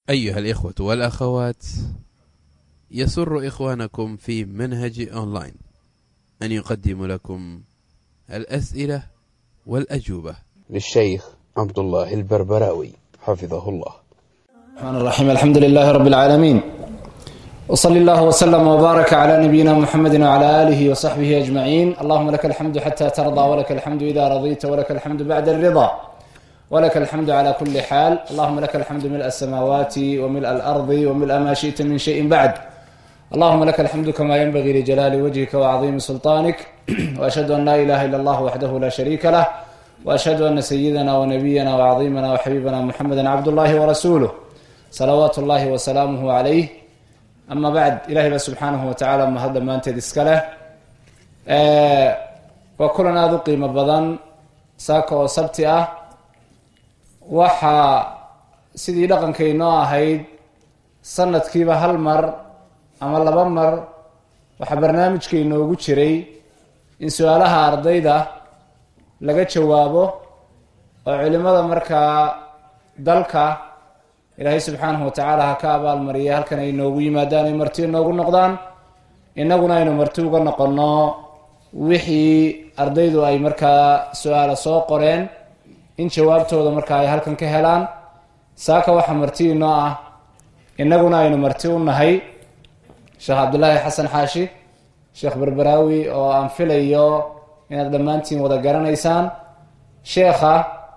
أيها الإخوة والأخوات يسر إخوانكم في منهج أونلاين أن يقدم لكم الأسئلة والأجوبة للشيخ عبد الله البربراوي حفظه الله الرحمن الرحيم الحمد لله رب العالمين وصلى الله وسلم وبارك على نبينا محمد وعلى آله وصحبه أجمعين اللهم لك الحمد حتى ترضى ولك الحمد إذا رضيت ولك الحمد بعد الرضا ولك الحمد على كل حال اللهم لك الحمد ملء السماوات وملء الأرض وملء ما شئت من شيء بعد اللهم لك الحمد كما ينبغي لجلال وجهك وعظيم سلطانك وأشهد أن لا إله إلا الله وحده لا شريك له وأشهد أن سيدنا ونبينا وعظيمنا وحبيبنا محمدا عبد الله ورسوله salawaatu ullaahi wasalaamuhu calayh ama bacd ilahay baa subxaanahu watacaala mahad dhammaanteed iska leh waa kulan aada u qiimo badan saaka oo sabti ah waxaa sidii dhaqankaynoo ahayd sanadkiiba hal mar ama laba mar waxaa barnaamijka inoogu jiray in su-aalaha ardayda laga jawaabo oo culimada markaa dalka ilaahay subxaanahu watacaala ha ka abaalmariyay halkan ay noogu yimaadaan ay marti inoogu noqdaan innaguna aynu marti uga noqonno wixii ardaydu ay markaa su-aala soo qoreen in jawaabtooda markaa ay halkan ka helaan saaka waxaa marti inoo ah innaguna aynu marti u nahay sheekh cabdulaahi xasan xaashi sheekh berberaawi oo aan filayo inaad dhammaantiin wada garanaysaan sheekha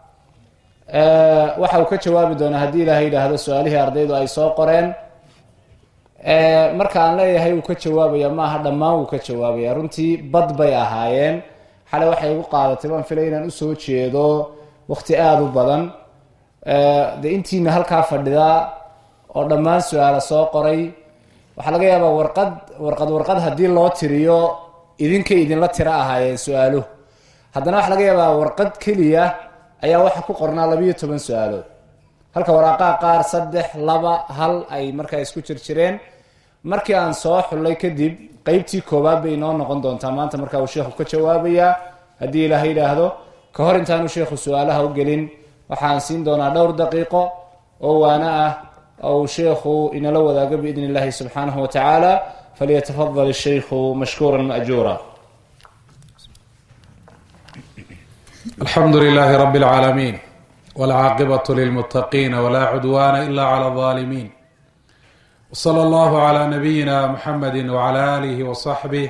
waxa uu ka jawaabi doonaa haddii ilaahay yidhaahdo su-aalihii ardaydu ay soo qoreen marka aan leeyahay uu ka jawaabaya ma aha dhammaan wuu ka jawaabaya runtii bad bay ahaayeen xalay waxay igu qaadatay baan filay inaan usoo jeedo waqti aada u badan dee intiina halkaa fadhida oo dhammaan su-aala soo qoray waxaa laga yaabaa warqad warqad warqad haddii loo tiriyo idinka idinla tiro ahaayeen su-aaluhu haddana waxaa laga yaabaa warqad keliya ayaa waxaa ku qornaa labiiyo toban su-aalood halka waraaqaha qaar saddex laba hal ay markaa isku jirjireen markii aan soo xullay kadib qeybtii koowaad bay inoo noqon doontaa maanta markaa uu sheekhu ka jawaabayaa haddii ilaaha yidhaahdo ka hor intaanu sheekhu su-aalaha u gelin waxaan siin doonaa dhowr daqiiqo oo waana ah oo uu sheekhu inala wadaago biidn illahi subxaanahu watacaala falyatafadal shaykhu mashkuura maajuura alxamdu lilaahi rabi اlcaalamiin wاlcaaqibaة lilmutaqiina wla cudwana ila clى اظaalimiin wslى اllahu clى nabiyina mxamedi wclى alih wصaxbih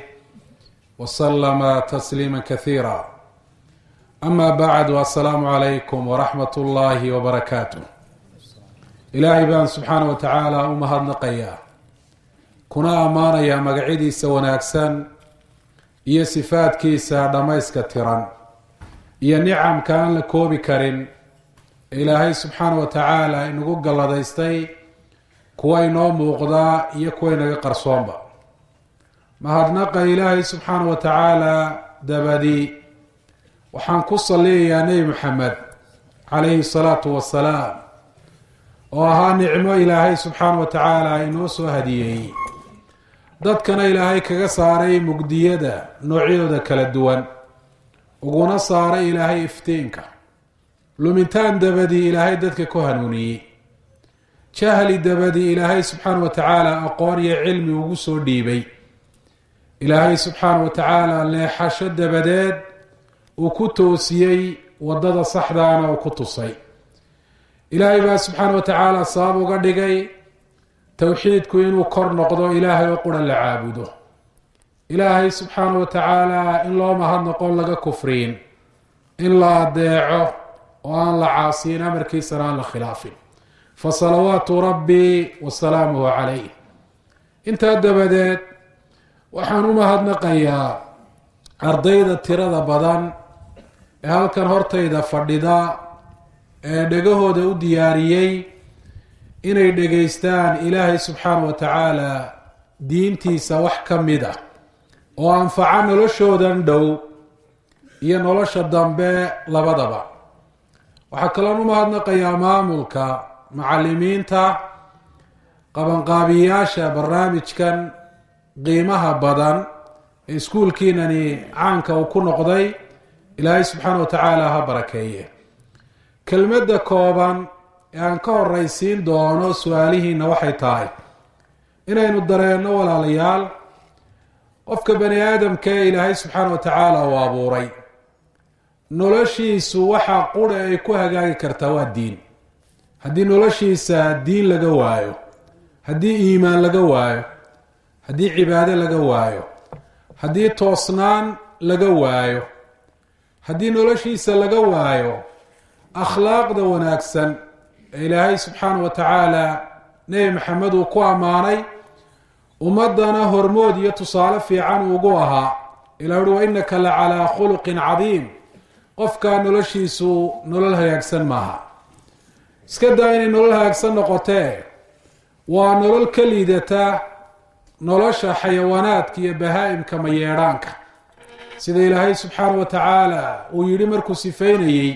wslama tasliima kasiira ama bacd asalaamu calaykum waraxmat اllahi wbarakaatu ilaahay baan subxaana wa tacaala u mahadnaqayaa kuna ammaanayaa magacyadiisa wanaagsan iyo sifaadkiisa dhammayska tiran iyo nicamka aan la koobi karin ilaahay subxaana wa tacaala inagu galladaystay kuwa inoo muuqdaa iyo kuwa inaga qarsoonba mahadnaqa ilaahay subxaana wa tacaala dabadi waxaan ku saliyayaa nebi maxamed calayhi salaatu wasalaam oo ahaa nicmo ilaahay subxaana wa tacaala inoo soo hadiyeeyey dadkana ilaahay kaga saaray mugdiyada noocyadooda kala duwan uguna saaray ilaahay iftiinka lumintaan dabadii ilaahay dadka ku hanuuniyey jahli dabadii ilaahay subxaana wa tacaala aqoon iyo cilmi ugu soo dhiibay ilaahay subxaana wa tacaala leexasho dabadeed uu ku toosiyey waddada saxdaana uu ku tusay ilaahay baa subxaana wa tacaala sabab uga dhigay towxiidku inuu kor noqdo ilaahay oo qura la caabudo ilaahay subxaana wa tacaala in loo mahadnoqon laga kufriin in la adeeco oo aan la caasiyin amarkiisana aan la khilaafin fa salawaatu rabbii wa salaamuhu calayh intaa dabadeed waxaan u mahadnaqayaa ardayda tirada badan ee halkan hortayda fadhida ee dhegahooda u diyaariyey inay dhegaystaan ilaahay subxaana wa tacaala diintiisa wax ka mid ah oo anfaca noloshoodan dhow iyo nolosha dambe labadaba waxaa kaloon u mahadnaqayaa maamulka macalimiinta qabanqaabiyaasha barnaamijkan qiimaha badan ee iskuulkiinani caanka uu ku noqday ilaahay subxaana wa tacaala ha barakeeye kelmadda kooban ee aan ka horeysiin doono su-aalihiina waxay tahay inaynu dareenno walaalayaal qofka bani aadamka ee ilaahay subxaana wa tacaala uu abuuray noloshiisu waxaa qura ay ku hagaagi kartaa waa diin haddii noloshiisa diin laga waayo haddii iimaan laga waayo haddii cibaado laga waayo haddii toosnaan laga waayo haddii noloshiisa laga waayo akhlaaqda wanaagsan ee ilaahay subxaana wa tacaala nebi maxamed uu ku ammaanay ummadana hormood iyo tusaale fiican ugu ahaa ilah uhi wa innaka la calaa khuluqin cadiim qofka noloshiisu nolol hagaagsan maaha iska daa inay nolol hagaagsan noqotee waa nolol ka liidata nolosha xayawaanaadka iyo bahaa-imka mayeedhaanka sida ilaahay subxaana wa tacaala uu yidhi markuu sifeynayey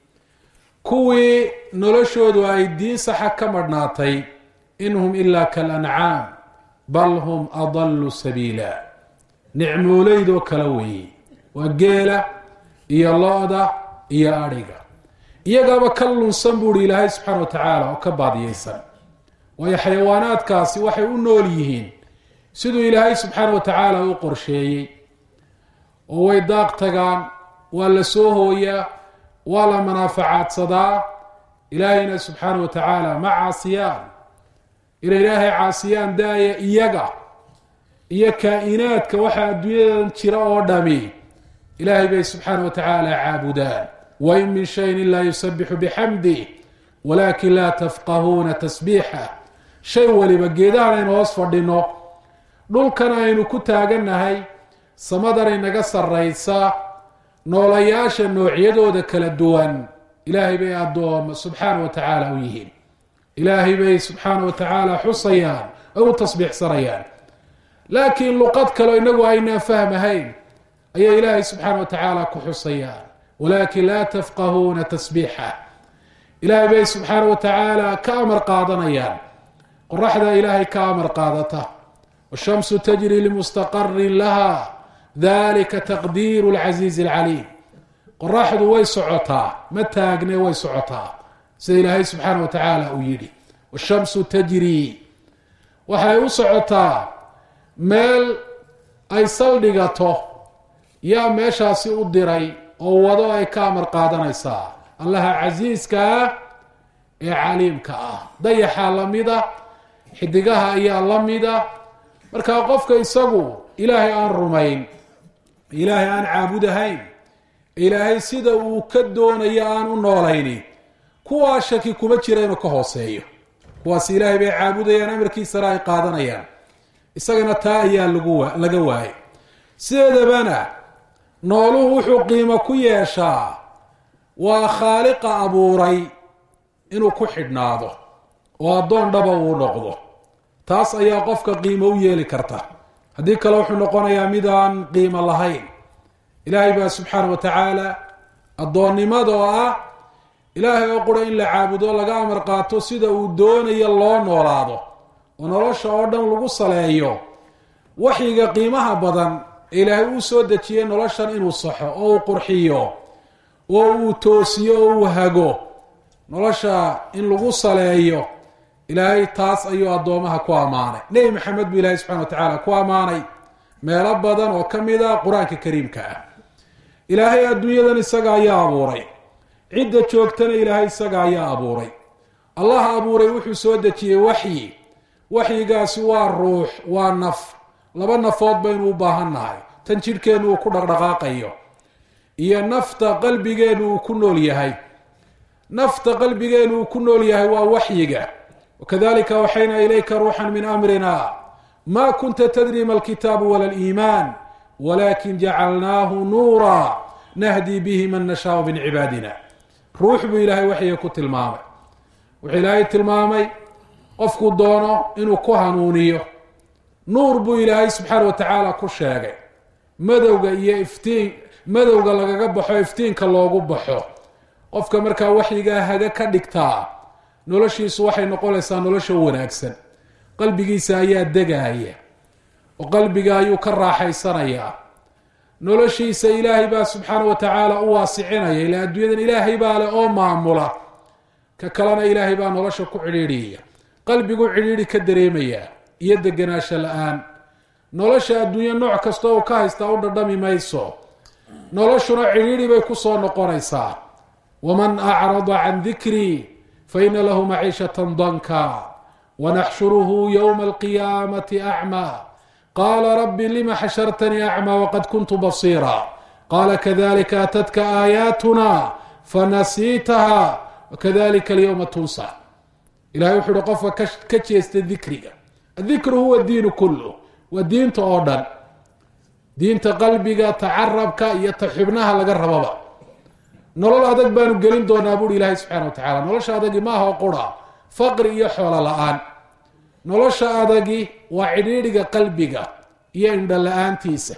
kuwii noloshoodu ay diin saxa ka madhnaatay in hum ilaa kalancaam bal hum adallu sabiila nicmooleydoo kala weeyey waa geela iyo lo-da iyo adhiga iyagaaba ka lunsan buuhi ilaahay subxaana wa tacaala oo ka baadiyeysan waayo xayawaanaadkaasi waxay u nool yihiin siduu ilaahay subxaana wa tacaala u qorsheeyey oo way daaq tagaan waa la soo hooyaa waa la manaafacaadsadaa ilaahayna subxaana wa tacaala ma caasiyaan inay ilaahay caasiyaan daaya iyaga iyo kaa-inaadka waxaa adduunyadan jira oo dhami ilaahay bay subxaana wa tacaala caabudaan wain min shayin ilaa yusabixu bixamdih walakin laa tafqahuuna tasbiixa shay waliba geedahan aynu hoos fadhino dhulkan aynu ku taagannahay samadan inaga sarraysa noolayaasha noocyadooda kala duwan ilaahay bay addooma subxaana wa tacaala u yihiin ilaahay bay subxaana wa tacaala xusayaan oo u tasbiixsanayaan laakiin luqad kaleo inagu aynaan fahmahayn ayay ilaahay subxaana wa tacaala ku xusayaan walakin laa tafqahuuna tasbiixa ilaahay bay subxaana wa tacaala ka amar qaadanayaan qoraxda ilaahay ka amar qaadata washamsu tajri limustaqarin laha dalika taqdiiru lcasiizi alcaliim qoraxdu way socotaa ma taagne way socotaa sida ilaahay subxaana wa tacaala uu yidhi washamsu tajri waxay u socotaa meel ay saldhigato yaa meeshaasi u diray oo wado ay ka amar qaadanaysaa allaha casiiska ah ee caliimka ah dayaxaa la mida xidigaha ayaa la mida markaa qofka isagu ilaahay aan rumayn ilaahay aan caabudahayn ilaahay sida uu ka doonayo aan u noolayni kuwaa shaki kuma jira inuu ka hooseeyo kuwaas ilaahay bay caabudayaan amarkiisana ay qaadanayaan isagana taa ayaa lagu laga waayay sideedabana nooluhu wuxuu qiimo ku yeeshaa waa khaaliqa abuuray inuu ku xidhnaado oo addoon dhaba uu noqdo taas ayaa qofka qiimo u yeeli karta haddii kale wuxuu noqonayaa mid aan qiimo lahayn ilaahay baa subxaana wa tacaala addoonnimada oo ah ilaahay oo qura in la caabudo laga amar qaato sida uu doonayo loo noolaado oo nolosha oo dhan lagu saleeyo waxyiga qiimaha badan ee ilaahay uu soo dejiyey noloshan inuu saxo oo uu qurxiyo oo uu toosiyo oo uu hago nolosha in lagu saleeyo ilaahay taas ayuu addoomaha ku ammaanay nebi maxamed buu ilaahay subxana wa tacaala ku ammaanay meelo badan oo ka mid a qur-aanka kariimka ah ilaahay adduunyadan isaga ayaa abuuray cidda joogtana ilaahay isaga ayaa abuuray allah abuuray wuxuu soo dejiyey waxyi waxyigaasi waa ruux waa naf laba nafood baynu u baahan nahay tan jidhkeennu uu ku dhaqdhaqaaqayo iyo nafta qalbigeennu uu ku nool yahay nafta qalbigeennu uu ku nool yahay waa waxyiga wakadalika awxaynaa ilayka ruuxan min amrina ma kunta tadri ma alkitaabu wala liimaan walakin jacalnaahu nuura nahdi bihi man nashaau min cibaadina ruux buu ilaahay waxyiga ku tilmaamay wuxuu ilaahay tilmaamay qofku doono inuu ku hanuuniyo nuur buu ilaahay subxaana wa tacaala ku sheegay madowga iyo iftiin madowga lagaga baxo iftiinka loogu baxo qofka markaa waxyigaa haga ka dhigtaa noloshiisu waxay noqonaysaa nolosha wanaagsan qalbigiisa ayaa degaaya oo qalbiga ayuu ka raaxaysanayaa noloshiisa ilaahay baa subxaana wa tacaala u waasicinaya ilaa adduunyadan ilaahay baa leh oo maamula ka kalena ilaahay baa nolosha ku cidhiidhiyaya qalbigu cidhiidhi ka dareemayaa iyo deganaansho la-aan nolosha adduunye nooc kasta uu ka haystaa u dhadhami mayso noloshuna cidhiidhi bay kusoo noqonaysaa waman acrada can dikrii faina lahu maciishatan danka wanaxshuruhu ywma alqiyaamati acmaa qaala rabbi lima xashartanii acmaa waqad kuntu basiira qaala kadalika atadka aayaatuna fanasiitaha wakadalika alyowma tunsa ilahay wuxu uhi qofka ka jeesta dikriga adikru huwa diinu kullu waa diinta oo dhan diinta qalbiga tacarabka iyo ta xubnaha laga rababa nolol adag baanu gelin doonaa buuri ilaahay subxana wa tacala nolosha adagi maaha oo qura faqri iyo xoolo la-aan nolosha adagi waa cidhiidhiga qalbiga iyo indho la-aantiisa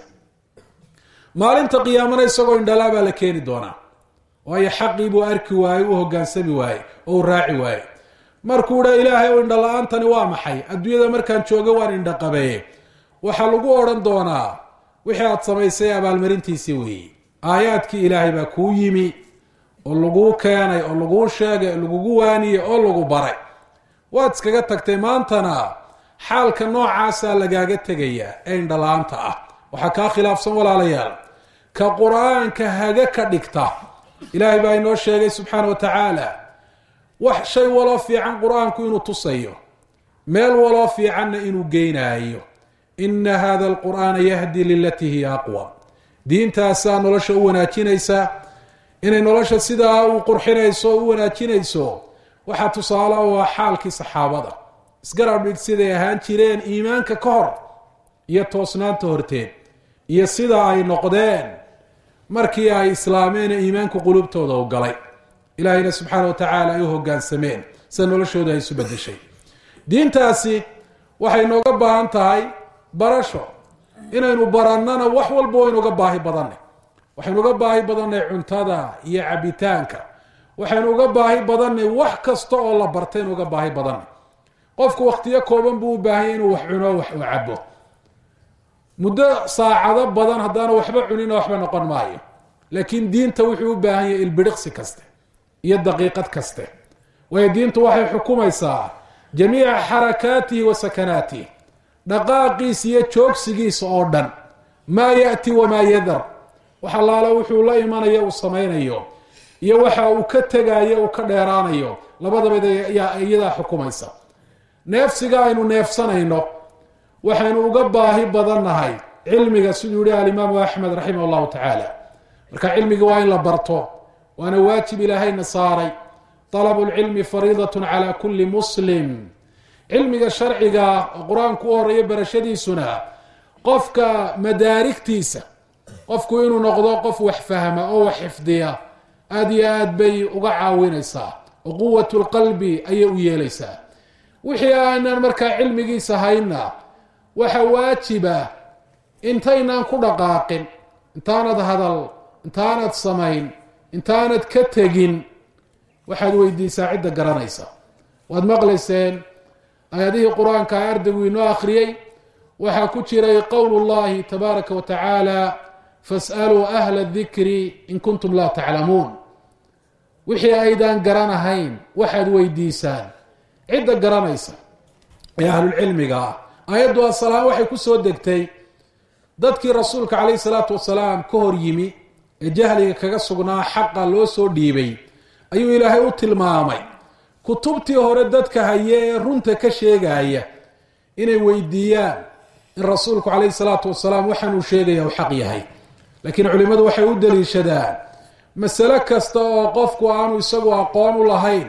maalinta qiyaamana isagoo indhalaa baa la keeni doonaa waayo xaqii buu arki waaye u hogaansami waaye oo u raaci waaye markuu dha ilaahay o indho la-aantani waa maxay adduunyada markaan jooga waan indho qabeeye waxaa lagu odhan doonaa wixii aada samaysay abaalmarintiisii weeye aayaadkii ilaahay baa kuu yimi oo laguu keenay oo laguu sheegay oo lagugu waaniyey oo lagu baray waad iskaga tagtay maantana xaalka noocaasaa lagaaga tegayaa ee indhala-aanta ah waxaa kaa khilaafsan walaalayaal ka qur-aanka haga ka dhigta ilaahay baa inoo sheegay subxaana wa tacaala wax shay waloo fiican qur-aanku inuu tusayo meel waloo fiicanna inuu geynaayo ina hada alqur'aana yahdi lilatii hiya aqwam diintaasaa nolosha u wanaajinaysa inay nolosha sidaa u qurxinayso o u wanaajinayso waxaa tusaale u ah xaalkii saxaabada isgarab dhig siday ahaan jireen iimaanka ka hor iyo toosnaanta horteed iyo sida ay noqdeen markii ay islaameen ee iimaanku qulubtooda u galay ilaahayna subxaana wa tacaala ay u hogaansameen sida noloshooda ay isu bedeshay diintaasi waxay nooga baahan tahay barasho inaynu barannana wax walba waynu uga baahi badanay waxaynu uga baahi badannay cuntada iyo cabitaanka waxaynu uga baahi badannay wax kasta oo la bartaynu uga baahi badannay qofku wakhtiyo kooban buu u baahanya inuu wax cuno wax uu cabo muddo saacado badan haddaana waxba cunina waxba noqon maayo laakiin diinta wuxuu u baahan yahay ilbidhiqsi kaste iyo daqiiqad kaste waayo diintu waxay xukumaysaa jamiica xarakaatihi wa sakanaatihi dhaqaaqiisa iyo joogsigiisa oo dhan maa yati wamaa yadar wax allaala wuxuu la imanayo uu samaynayo iyo waxa uu ka tegayo uu ka dheeraanayo labadaba iyadaa xukumaysa neefsiga aynu neefsanayno waxaynu uga baahi badannahay cilmiga siduu yihi alimaamu axmed raximah llahu tacaala marka cilmiga waa in la barto waana waajib ilaahayna saaray talabu lcilmi fariidatun cala kulli muslim cilmiga sharciga oo qur-aanku u horeeyo barashadiisuna qofka madaarigtiisa qofku inuu noqdo qof wax fahma oo wax xifdiya aada iyo aad bay uga caawinaysaa oo quwat lqalbi ayay u yeelaysaa wixii aanan markaa cilmigiisa hayna waxa waajiba intaynaan ku dhaqaaqin intaanad hadal intaanad samayn intaanad ka tegin waxaad weydiisaa cidda garanaysa waad maqlayseen aayadihii qur-aanka a ardaygu inoo akhriyey waxaa ku jiray qowl llahi tabaaraka wa tacaala fas'aluu ahla dikri in kuntum laa taclamuun wixii aydaan garanahayn waxaad weydiisaan cidda garanaysa ee ahlulcilmiga ah aayaddu asalaam waxay ku soo degtay dadkii rasuulka calayhi salaatu wasalaam ka hor yimi ee jahliga kaga sugnaa xaqa loo soo dhiibay ayuu ilaahay u tilmaamay kutubtii hore dadka haye ee runta ka sheegaya inay weydiiyaan in rasuulku calayhi salaatu wasalaam waxaanuu sheegaya u xaq yahay laakiin culimmadu waxay u daliishadaan masale kasta oo qofku aanu isagu aqoon u lahayn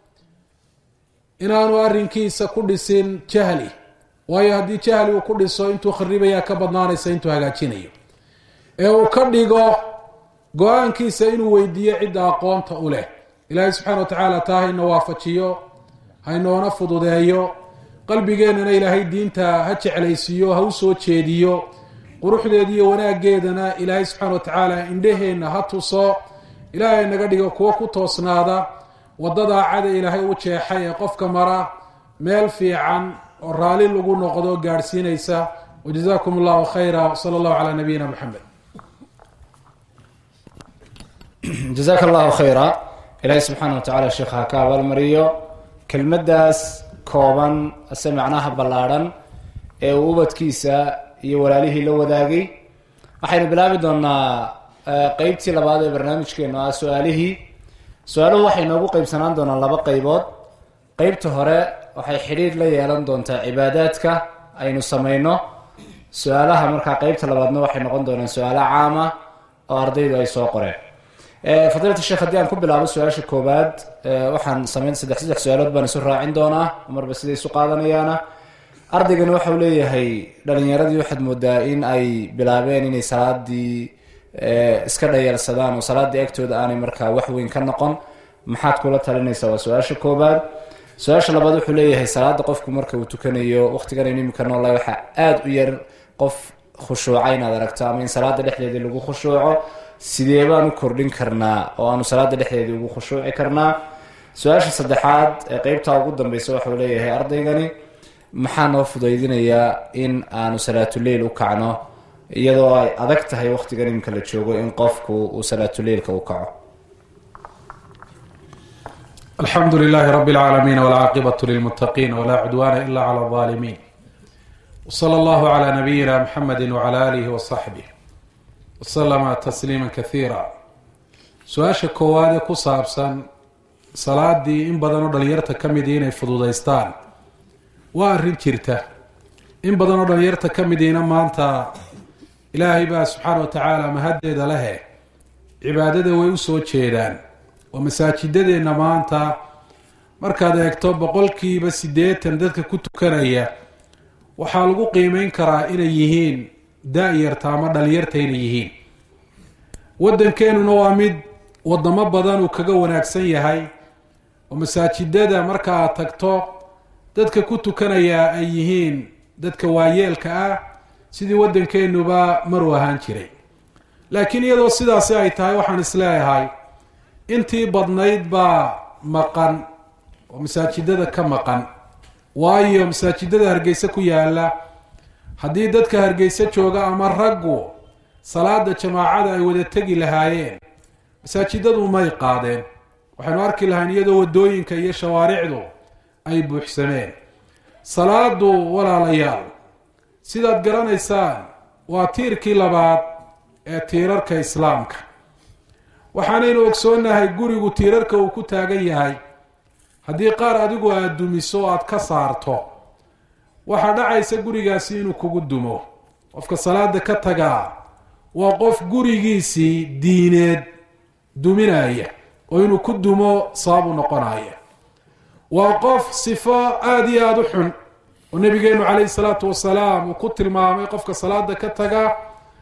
inaanu arrinkiisa ku dhisin jahli waayo haddii jahli uu ku dhiso intuu kharibayaa ka badnaanaysa intuu hagaajinayo ee uu ka dhigo go-aankiisa inuu weydiiyo cidda aqoonta u leh ilaahay subxaana wa tacaala taa hayna waafajiyo haynoona fududeeyo qalbigeennana ilaahay diinta ha jeclaysiiyo ha u soo jeediyo quruxdeeda iyo wanaaggeedana ilaahay subxaana wa tacaala indhaheenna ha tuso ilaahay naga dhigo kuwo ku toosnaada waddadaa cada ilaahay u jeexay ee qofka mara meel fiican oo raali lagu noqdo gaadhsiinaysa wajazakum allahu khayra wsala allahu calaa nabiyina moxamed jazaaka allahu khayra ilaahay subxaana wa tacaala sheekha ha ka abaalmariyo kelmaddaas kooban ase macnaha ballaadhan ee uu ubadkiisa iyo walaalihii la wadaagay waxaynu bilaabi doonaa qeybtii labaad ee barnaamijkeenu ah su-aalihii su-aaluhu waxay noogu qeybsanaan doonaan laba qeybood qeybta hore waxay xidhiidh la yeelan doontaa cibaadaadka aynu sameyno su-aalaha markaa qeybta labaadna waxay noqon doonaan su-aalo caama oo ardaydu ay soo qoreen fadiilata sheekh haddii aan ku bilaabo su-aasha koowaad waxaan sameyn saddex saddex su-aalood baan isu raacin doonaa marba siday isu qaadanayaana ardaygani waxau leeyahay dhalinyaradii waxaad moodaa in ay bilaabeen inay salaadii iska dhayeelsadaan oo salaadii agtooda aanay markaa wax weyn ka noqon maxaad kula talinaysaa waa su-aasha koobaad su-aasha labaad wuxuu leeyahay salaada qofku marka uu tukanayo waqtigan aynu imika noola waxaa aada u yar qof khushuuca inaad aragto ama in salaada dhexdeedii lagu khushuuco sidee baan u kordhin karnaa oo aanu salaada dhexdeedii ugu khushuuci karnaa su-aasha saddexaad ee qeybtaa ugu dambeysa waxau leeyahay ardaygani maxaa noo fudaydinayaa in aanu salaatuleil u kacno iyadoo ay adag tahay waqtigan imika la joogo in qofku uu salaatuleilka u kaco alxamdu lilahi rab اlcaalamiin wاlcaaqibaة lilmutaqiin wla cudwana ila clى اظalimin wslى اllahu clى nabiyina mxamedi wclى alih wصaxbih wslama tasliima kahiira su-aasha koowaad ee ku saabsan salaadii in badan oo dhalinyarta ka midii inay fududaystaan waa arrin jirta in badan oo dhalinyarta ka midiina maanta ilaahay baa subxaana wa tacaala mahaddeeda lehe cibaadada way usoo jeedaan oo masaajidadeenna maanta markaad eegto boqolkiiba siddeetan dadka ku tukanaya waxaa lagu qiimeyn karaa inay yihiin da-yarta ama dhalinyarta inay yihiin waddankeenuna waa mid wadamo badan uu kaga wanaagsan yahay oo masaajidada marka aad tagto dadka ku tukanayaa ay yihiin dadka waayeelka ah sidii waddankeenuba maruu ahaan jiray laakiin iyadoo sidaasi ay tahay waxaan isleeyahay intii badnayd baa maqan oo masaajidada ka maqan waayo masaajidada hargeysa ku yaala haddii dadka hargeysa jooga ama raggu salaada jamaacada ay wada tegi lahaayeen masaajidadu may qaadeen waxaynu arki lahayn iyadoo waddooyinka iyo shawaaricdu ay buuxsameen salaadu walaalayaal sidaad garanaysaan waa tiirkii labaad ee tiirarka islaamka waxaanaynu ogsoonnahay gurigu tiirarka uu ku taagan yahay haddii qaar adigu aada dumiso o aada ka saarto waxaa dhacaysa gurigaasi inuu kugu dumo qofka salaada ka tagaa waa qof gurigiisii diineed duminaya oo inuu ku dumo sababu noqonaya waa qof sifo aada iyo aada u xun oo nabigeenu calayhi salaatu wasalaam uu ku tilmaamay qofka salaada ka taga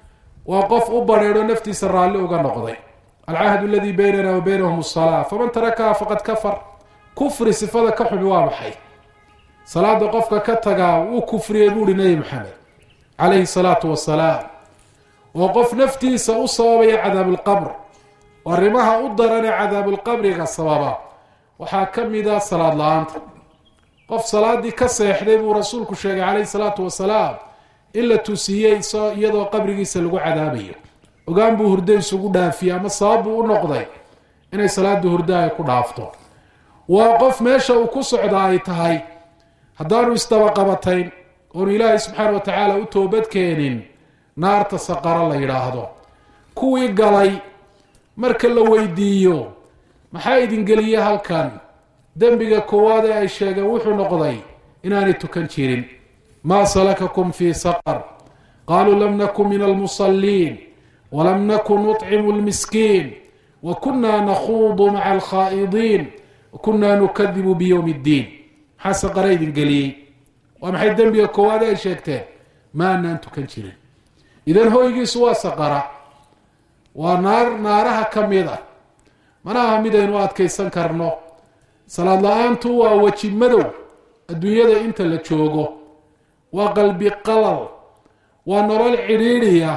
waa qof u badheedho naftiisa raalli uga noqday alcahdu aladii baynana wa baynahum asalaa faman tarakaha faqad kafar kufri sifada ka xumi waa maxay salaada qofka ka tagaa wuu kufriyey buuhi nebi maxamed calayhi salaatu wasalaam oo qof naftiisa u sababaya cadaabulqabr oo arrimaha u daran ee cadaabulqabriga sababa waxaa ka mida salaad la-aanta qof salaadii ka seexday buu rasuulku sheegay calayhi salaatu wasalaam in la tusiiyey isoo iyadoo qabrigiisa lagu cadaabayo ogaan buu hurdo isugu dhaafiyey ama sabab buu u noqday inay salaada hurdo ay ku dhaafto waa qof meesha uu ku socda ay tahay haddaanu isdabaqabatayn oonu ilaahay subxaana wa tacaala u toobadkeenin naarta saqaro la yidhaahdo kuwii galay marka la weydiiyo maxaa idin geliye halkan dembiga koowaad ee ay sheegeen wuxuu noqday inaanay tukan jirin maa salakakum fii saqar qaaluu lam nakun min almusalliin walam nakun nuطcimu lmiskiin wa kunaa nakhuudu maca alkhaa'idiin wa kunaa nukadibu biyowmi اddiin maxaa saqara idin geliyey waa maxay dembiga koowaad ee ay sheegteen ma anaan tukan jirin idan hoygiisu waa saqara waa naar naaraha ka mid ah mana aha midaynu adkaysan karno salaad la-aantu waa weji madow adduunyada inta la joogo waa qalbi qalal waa nolol cidhiidhiya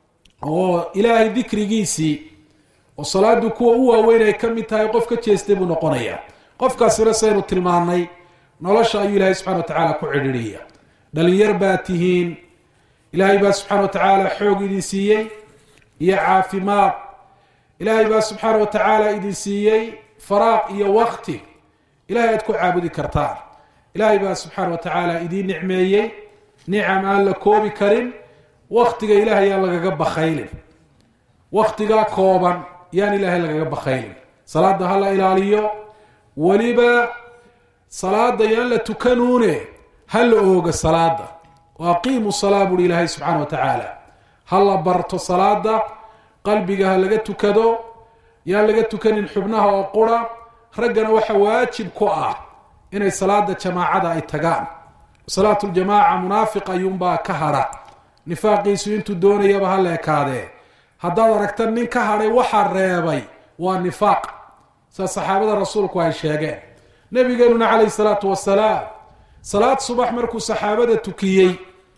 oo ilaahay dikrigiisii oo salaadu kuwa u waaweyn ay ka mid tahay qof ka jeestay buu noqonayaa qofkaasina saynu tilmaanay nolosha ayuu ilaahay subxana wa tacaala ku cidhiidhiya dhalinyar baa tihiin ilaahay baa subxaana wa tacaala xoog idin siiyey iyo caafimaad ilaahay baa subxaana wa tacaala idin siiyey faraaq iyo wakti ilahay aad ku caabudi kartaan ilaahay baa subxaana wa tacaala idiin nicmeeyey nicam aan la koobi karin waktiga ilaahay yaan lagaga bakaylin waktigaa kooban yaan ilaahay lagaga bakaylin salaada ha la ilaaliyo weliba salaada yaan la tukanuune ha la ooga salaada wa aqiimu salaa buuhi ilaahay subxaana wa tacaala ha la barto salaada qalbiga ha laga tukado yaan laga tukanin xubnaha oo qura raggana waxa waajib ku ah inay salaada jamaacada ay tagaan salaatu ljamaaca munaafiq ayuunbaa ka hadha nifaaqiisu intuu doonayaba ha la ekaadee haddaad aragta nin ka hadhay waxaa reebay waa nifaaq saa saxaabada rasuulku ay sheegeen nabigeenuna calayhi salaatu wasalaam salaad subax markuu saxaabada tukiyey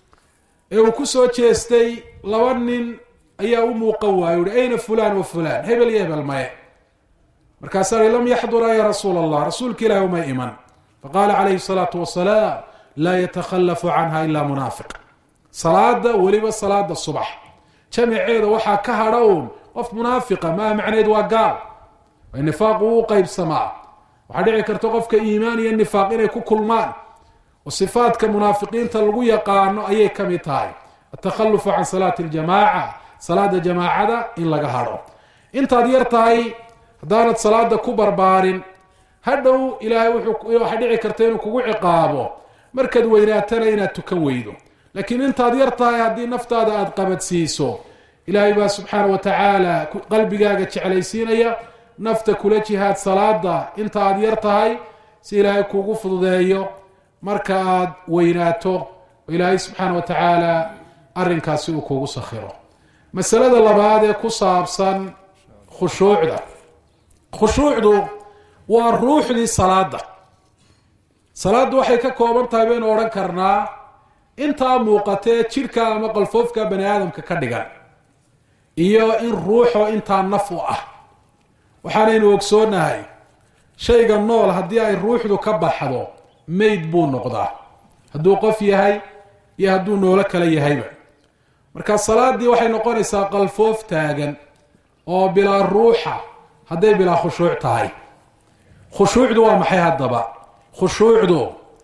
ee uu ku soo jeestay laba nin ayaa u muuqan waayo uhi ayna fulaan wa fulaan hebel iyo hebel maye markaasaa i lam yaxdura ya rasuula allah rasuulka ilahi uma iman faqaala calayhi salaatu wasalaam laa yatakhalafu canha ilaa munaafiq salaada weliba salaada subax jamaceeda waxaa ka hadha uun qof munaafiqa maa macneed waa gaal nifaaqu uu qeybsamaa waxaa dhici karta qofka iimaan iyo nifaaq inay ku kulmaan oo sifaadka munaafiqiinta lagu yaqaano ayay ka mid tahay atakhalufu can salaati ljamaaca salaada jamaacada in laga hadho intaad yar tahay haddaanad salaada ku barbaarin hadhow ilaahay waxaa dhici karta inuu kugu ciqaabo markaad weynaatana inaad tukan weydo laakiin intaad yar tahay haddii naftaada aada qabadsiiso ilaahay baa subxaana wa tacaala qalbigaaga jeclaysiinaya nafta kula jihaad salaada inta aad yar tahay si ilaahay kuugu fududeeyo marka aad weynaato oo ilaahay subxaana wa tacaala arrinkaasi uu kuugu sakhiro masalada labaad ee ku saabsan khushuucda khushuucdu waa ruuxdii salaada salaaddu waxay ka kooban tahay baynu odhan karnaa intaa muuqatee jidhka ama qalfoofka bani aadamka ka dhigan iyo in ruuxoo intaa naf u ah waxaanaynu ogsoonahay shayga nool haddii ay ruuxdu ka baxdo mayd buu noqdaa hadduu qof yahay iyo hadduu noolo kale yahayba marka salaadii waxay noqonaysaa qalfoof taagan oo bilaa ruuxa hadday bilaa khushuuc tahay khushuucdu waa maxay haddaba khushuucdu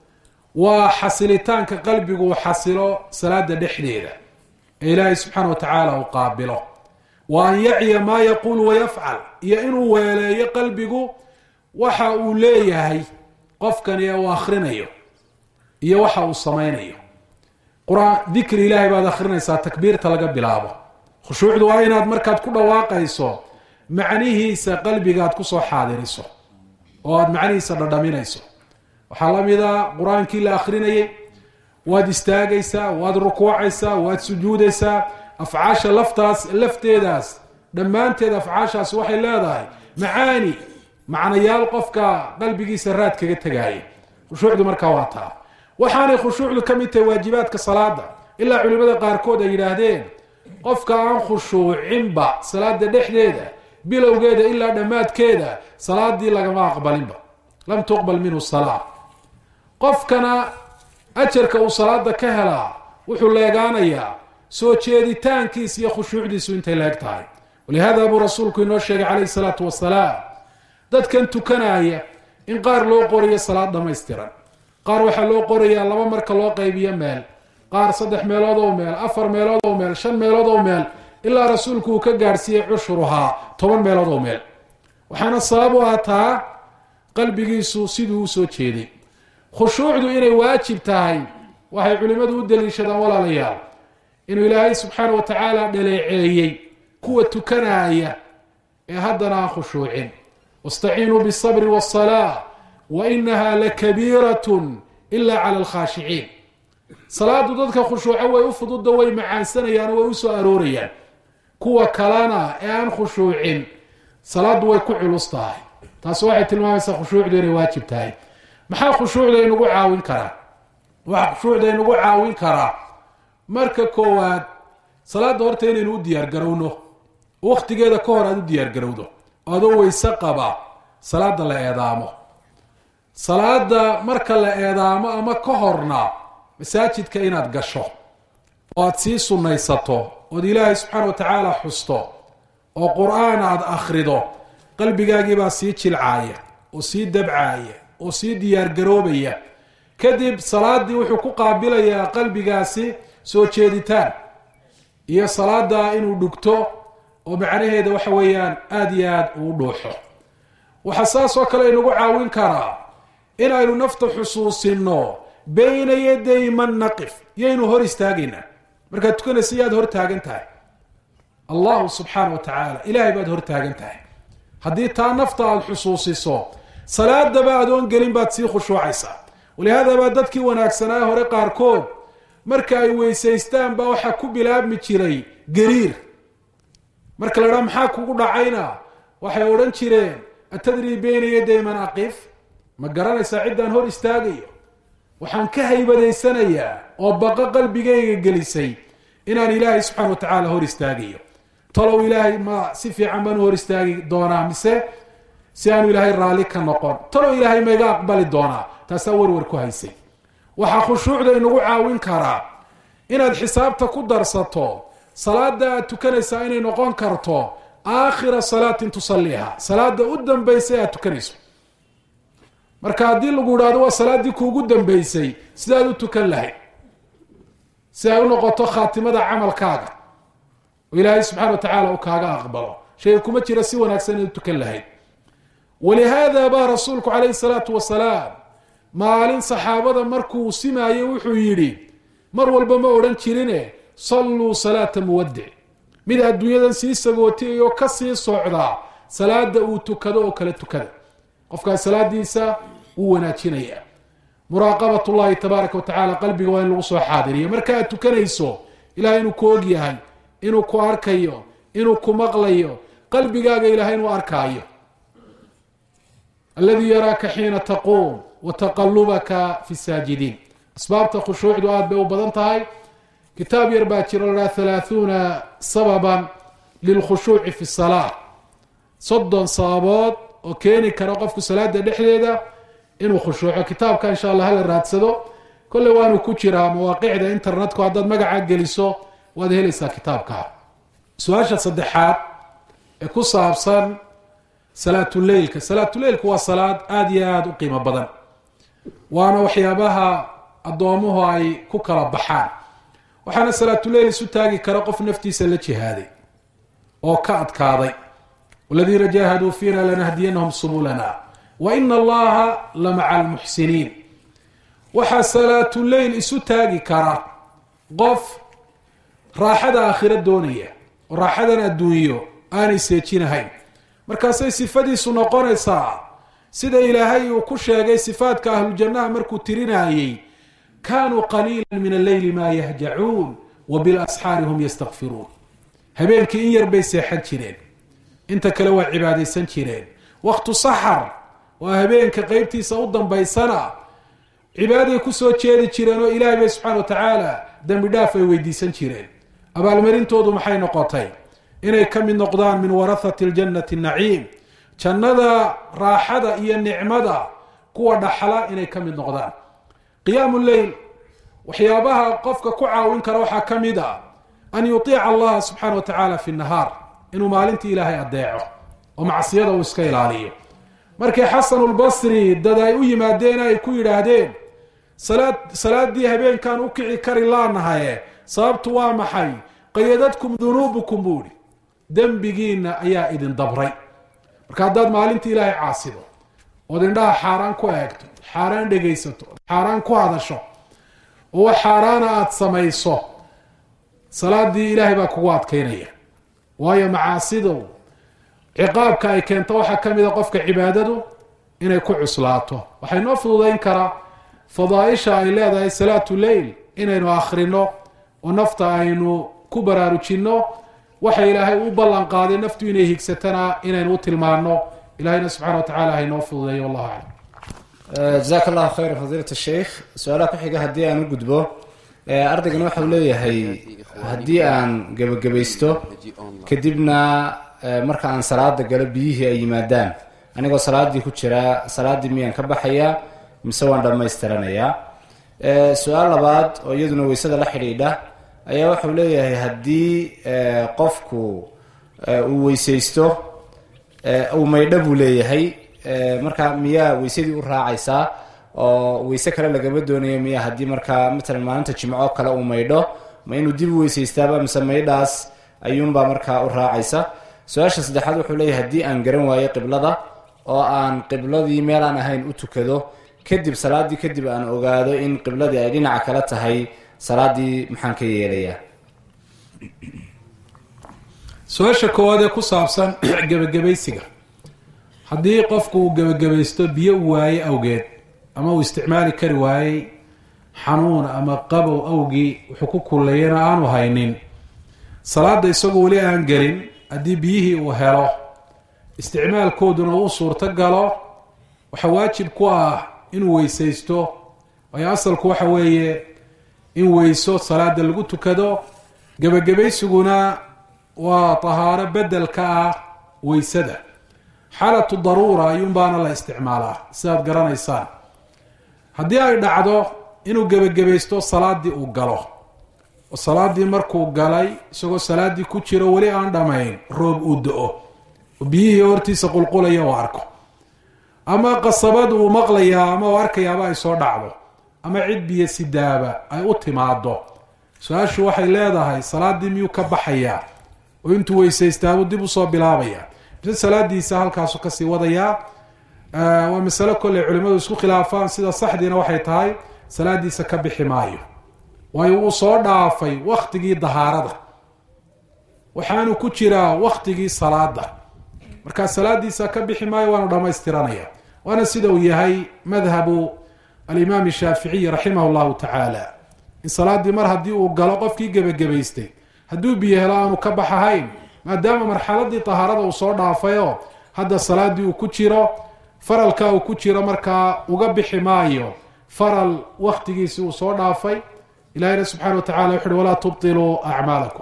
waa xasilitaanka qalbigu uu xasilo salaada dhexdeeda ee ilaahay subxaana wa tacaala uu qaabilo wa an yacya maa yaquulu wayafcal iyo inuu weeleeyo qalbigu waxa uu leeyahay qofkani ee uu akhrinayo iyo waxa uu samaynayo qur-aan dikri ilaahay baad akhrinaysaa takbiirta laga bilaabo khushuucdu waa inaad markaad ku dhawaaqayso macnihiisa qalbigaad kusoo xaadiriso oo aada macnihiisa dhadhaminayso waxaa la mida qur-aankii la akhrinayay waad istaagaysaa waad rukuucaysaa waad sujuudaysaa afcaasha laftaas lafteedaas dhammaanteed afcaashaas waxay leedahay macaani macnayaal qofka qalbigiisa raad kaga tegaaya khushuucdu markaa waa taa waxaanay khushuucdu ka mid tahay waajibaadka salaada ilaa culimada qaarkood ay yidhaahdeen qofka aan khushuucinba salaada dhexdeeda bilowgeeda ilaa dhammaadkeeda salaadii lagama aqbalinba lam tuqbal minhu salaa qofkana ajarka uu salaada ka helaa wuxuu leegaanayaa soo jeeditaankiisa iyo khushuucdiisu intay leeg tahay walihada buu rasuulku inoo sheegay calayhi salaatu wasalaam dadkan tukanaya in qaar loo qorayo salaad dhammaystiran qaar waxaa loo qorayaa laba marka loo qaybiyo meel qaar saddex meelood oo meel afar meelood oo meel shan meelood oo meel ilaa rasuulku uu ka gaadhsiiyey cushuruhaa toban meelood oo meel waxaana sabab u ataa qalbigiisu siduu usoo jeeday khushuucdu inay waajib tahay waxay culimmadu u daliishadaan walaalayaal inuu ilaahay subxaana wa tacaala dhaleeceeyey kuwa tukanaya ee haddana aan khushuucin wastaciinuu bisabri wasalaa wa inaha lakabiiratun ila cala alkhaashiciin salaadu dadka khushuuco way u fududa way macaansanayaan way usoo aroorayaan kuwa kalena ee aan khushuucin salaaddu way ku culus tahay taasi waxay tilmaamaysaa khushuucdu inay waajib tahay maxaa khushuucda inagu caawin karaa waxaa khushuucda inagu caawin karaa marka koowaad salaadda horta inaynu u diyaargarowno wakhtigeeda ka hor aada u diyaargarowdo adoo weyse qaba salaada la eedaamo salaada marka la eedaamo ama ka horna masaajidka inaad gasho oo aada sii sunnaysato ood ilaahay subxaana wa tacaala xusto oo qur-aan aada akhrido qalbigaagiibaa sii jilcaaya oo sii dabcaaya oo sii diyaargaroobaya kadib salaadii wuxuu ku qaabilayaa qalbigaasi soo jeeditaan iyo salaada inuu dhugto oo macnaheeda waxa weeyaan aada iyo aada uu dhuuxo waxaa saas oo kale inagu caawin karaa inaynu nafta xusuusino bayna yaday man naqif yaynu hor istaagaynaa markaad tukanaysa yaad hor taagan tahay allahu subxaana wa tacaala ilaahay baad hor taagan tahay haddii taa nafta aada xusuusiso salaadaba adoon gelin baad sii khushuucaysaa walihaada baa dadkii wanaagsanaa hore qaarkood marka ay weysaystaan baa waxaa ku bilaabmi jiray gariir marka la dhaa maxaa kugu dhacayna waxay odhan jireen atadrii bayna yaday man aqif ma garanaysaa ciddaan hor istaagayo waxaan ka haybadaysanayaa oo baqa qalbigayga gelisay inaan ilaahay subxana wa tacaala hor istaagayo talow ilaahay ma si fiican baan u hor istaagi doonaa mise si aanu ilaahay raalli ka noqon talow ilaahay ma iga aqbali doonaa taasaa warwar ku haysay waxaa khushuucda inagu caawin karaa inaad xisaabta ku darsato salaada aad tukanaysaa inay noqon karto aakhira salaatin tusaliiha salaada u dambaysa aad tukanayso marka haddii lagu idhahdo waa salaaddii kuugu dambeysay sidaad u tukan lahayd si ay u noqoto khaatimada camalkaaga oo ilaahay subxana wa tacaala uu kaaga aqbalo shay kuma jira si wanaagsan inaad u tukan lahayd walihaada baa rasuulku calayhi salaatu wasalaam maalin saxaabada markuu simaayey wuxuu yidhi mar walba ma odhan jirine salluu salaata muwadic mid adduunyadan sii sagootiyayoo ka sii socdaa salaada uu tukado oo kala tukada qofkaas salaadiisa wuu wanaajinaya muraaqabat llahi tabaaraka wa tacala qalbiga waa in lagu soo xaadiriyo marka aad tukanayso ilahay inuu ku og yahay inuu ku arkayo inuu ku maqlayo qalbigaaga ilahay inuu arkaayo alladii yaraaka xiina taquum wa taqalubaka fi saajidiin asbaabta khushuucdu aada bay u badan tahay kitaab yar baa jiro lahaa halaahuuna sababan lilkhushuuci fi salaa soddon sababood oo keeni kara qofku salaada dhexdeeda inuu khushuuco kitaabka insha allah hala raadsado kolley waanu ku jiraa mawaaqicda internetku haddaad magaca geliso waad helaysaa kitaabka su-aasha saddexaad ee ku saabsan salaatuleylka salaatuleylka waa salaad aada iyo aada u qiimo badan waana waxyaabaha addoomuhu ay ku kala baxaan waxaana salaatuleyl isu taagi kara qof naftiisa la jihaaday oo ka adkaaday waladiina jaahaduu fiina lanahdiyanahum subulana wa ina allaha la maca almuxsiniin waxaa salaatuleyl isu taagi kara qof raaxada aakhiro doonaya oo raaxadan adduunyo aanay seejinahayn markaasay sifadiisu noqonaysaa sida ilaahay uu ku sheegay sifaadka ahlujannaha markuu tirinayey kaanuu qaliila min alleyli maa yahjacuun wa bilasxaari hum yastakfiruun habeenkii in yar bay seexan jireen inta kale waa cibaadaysan jireen waktu saxar waa habeenka qeybtiisa u dambaysana cibaaday kusoo jeedi jireen oo ilaahay bay subxana wa tacaala dembi dhaaf ay weydiisan jireen abaalmarintoodu maxay noqotay inay ka mid noqdaan min warahati ljannati naciim jannada raaxada iyo nicmada kuwa dhaxla inay ka mid noqdaan qiyaamu leyl waxyaabaha qofka ku caawin kara waxaa ka mid a an yuiica allaha subxaana wa tacaala fi nahaar inuu maalintii ilaahay adeeco oo macsiyada uu iska ilaaliyo markii xasanulbasri dad ay u yimaadeen ay ku yidhaahdeen salaad salaadii habeenkan u kici kari laanahaye sababtu waa maxay qayadadkum dunuubukum buu ihi dembigiina ayaa idin dabray marka haddaad maalintii ilaahay caasido ood indhaha xaaraan ku eegto xaaraan dhegaysato xaaraan ku hadasho oo wax xaaraana aada samayso salaadii ilaahay baa kugu adkaynaya waayo macaasidow ciqaabka ay keento waxaa ka mid a qofka cibaadadu inay ku cuslaato waxay noo fududayn karaa fadaaisha ay leedahay salaatu leyl inaynu akhrino oo nafta aynu ku baraarujinno waxa ilaahay u ballan qaaday naftu inay higsatana inaynu u tilmaano ilahayna subxana wa tacala haynoo fududeeyo wallahu aclam jazaak allahu khayra fadiilat sheikh su-aalaha ku xiga haddii aan u gudbo ardaygan waxau leeyahay haddii aan gebagabaysto kadibna marka aan salaada galo biyihii ay yimaadaan anigoo salaadii ku jiraa salaadii miyaan ka baxayaa mise waan dhammaystiranayaa su-aal labaad oo iyaduna weysada la xidhiidha ayaa waxau leeyahay haddii qofku uu weysaysto uu maydho buu leeyahay markaa miyaa weysadii u raacaysaa oo weyse kale lagama doonayo miya haddii markaa matalan maalinta jimco kale uu maydho ma inuu dib u weysaystaaba mise maydhaas ayuunbaa markaa u raacaysa su-aasha saddexaad wuxuu leeyahay haddii aan garan waayo qiblada oo aan qibladii meel aan ahayn u tukado kadib salaadii kadib aan ogaado in qibladii ay dhinaca kale tahay salaadii maxaan ka yeelayaa su-aasha koowaad ee ku saabsan gebagabaysiga haddii qofku uu gebagabaysto biyo u waaye awgeed ama uu isticmaali kari waayey xanuun ama qabow awgii wuxuu ku kullayana aanu haynin salaada isagoo weli aan gelin haddii biyihii uu helo isticmaalkooduna uu suurto galo waxaa waajib ku ah inuu weysaysto waayo asalku waxa weeye in weyso salaada lagu tukado gebagabaysiguna waa tahaaro bedelka ah weysada xaalatu daruura ayuunbaana la isticmaalaa sidaad garanaysaan haddii ay dhacdo inuu gebagabaysto salaadii uu galo oo salaadii markuu galay isagoo salaadii ku jiro weli aan dhammayn roob uu do-o oo biyihii hortiisa qulqulaya uu arko ama qasabad uu maqlayaa ama uu arkayaaba ay soo dhacdo ama cid biyo sidaaba ay u timaado su-aashu waxay leedahay salaadii miyuu ka baxayaa oo intuu weysaystaabuu dib usoo bilaabaya mise salaadiisa halkaasu kasii wadayaa waa masalo kolley culimadu isku khilaafaan sida saxdiina waxay tahay salaadiisa ka bixi maayo waayo wuu soo dhaafay waktigii dahaarada waxaanu ku jiraa waktigii salaada markaa salaadiisa ka bixi maayo waanu dhamaystiranaya waana sida uu yahay madhabu alimaam shaaficiyi raximah llahu tacaala in salaadii mar haddii uu galo qofkii gebagabaystay hadduu biyo helo aanu ka baxahayn maadaama marxaladii tahaarada uu soo dhaafayoo hadda salaadii uu ku jiro faralka uu ku jiro markaa uga bixi maayo faral waktigiisii uu soo dhaafay ilahina subxana wa tacala wuxu uhi walaa tubtiluu acmaalakum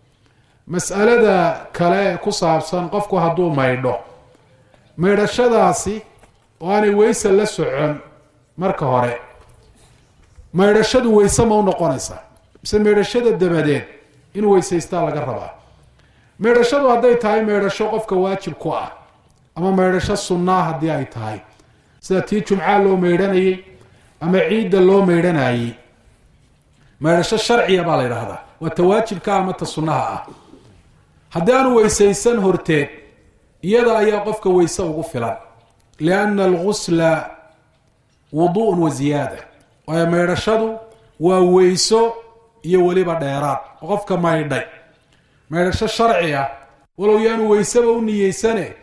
mas'alada kale ku saabsan qofku hadduu maydho maydhashadaasi oo aanay weyse la socon marka hore maydhashadu weyse ma u noqonaysaa mise maydhashada dabadeed inuu weysaystaa laga rabaa maydhashadu hadday tahay maydhasho qofka waajib ku ah ama maydhasho sunnaa haddii ay tahay sida tii jumcaa loo maydhanayay ama ciidda loo maydhanayay maydhasho sharciya baa la yidhaahdaa waa ta waajibka ama ta sunnaha ah haddii aanu weysaysan horteed iyada ayaa qofka weyse ugu filan lianna algusla wudu'un wa ziyaada waayo maydhashadu waa weyso iyo weliba dheeraad oo qofka maydhay maydhasho sharci ah walow yaanu weyseba u niyeysane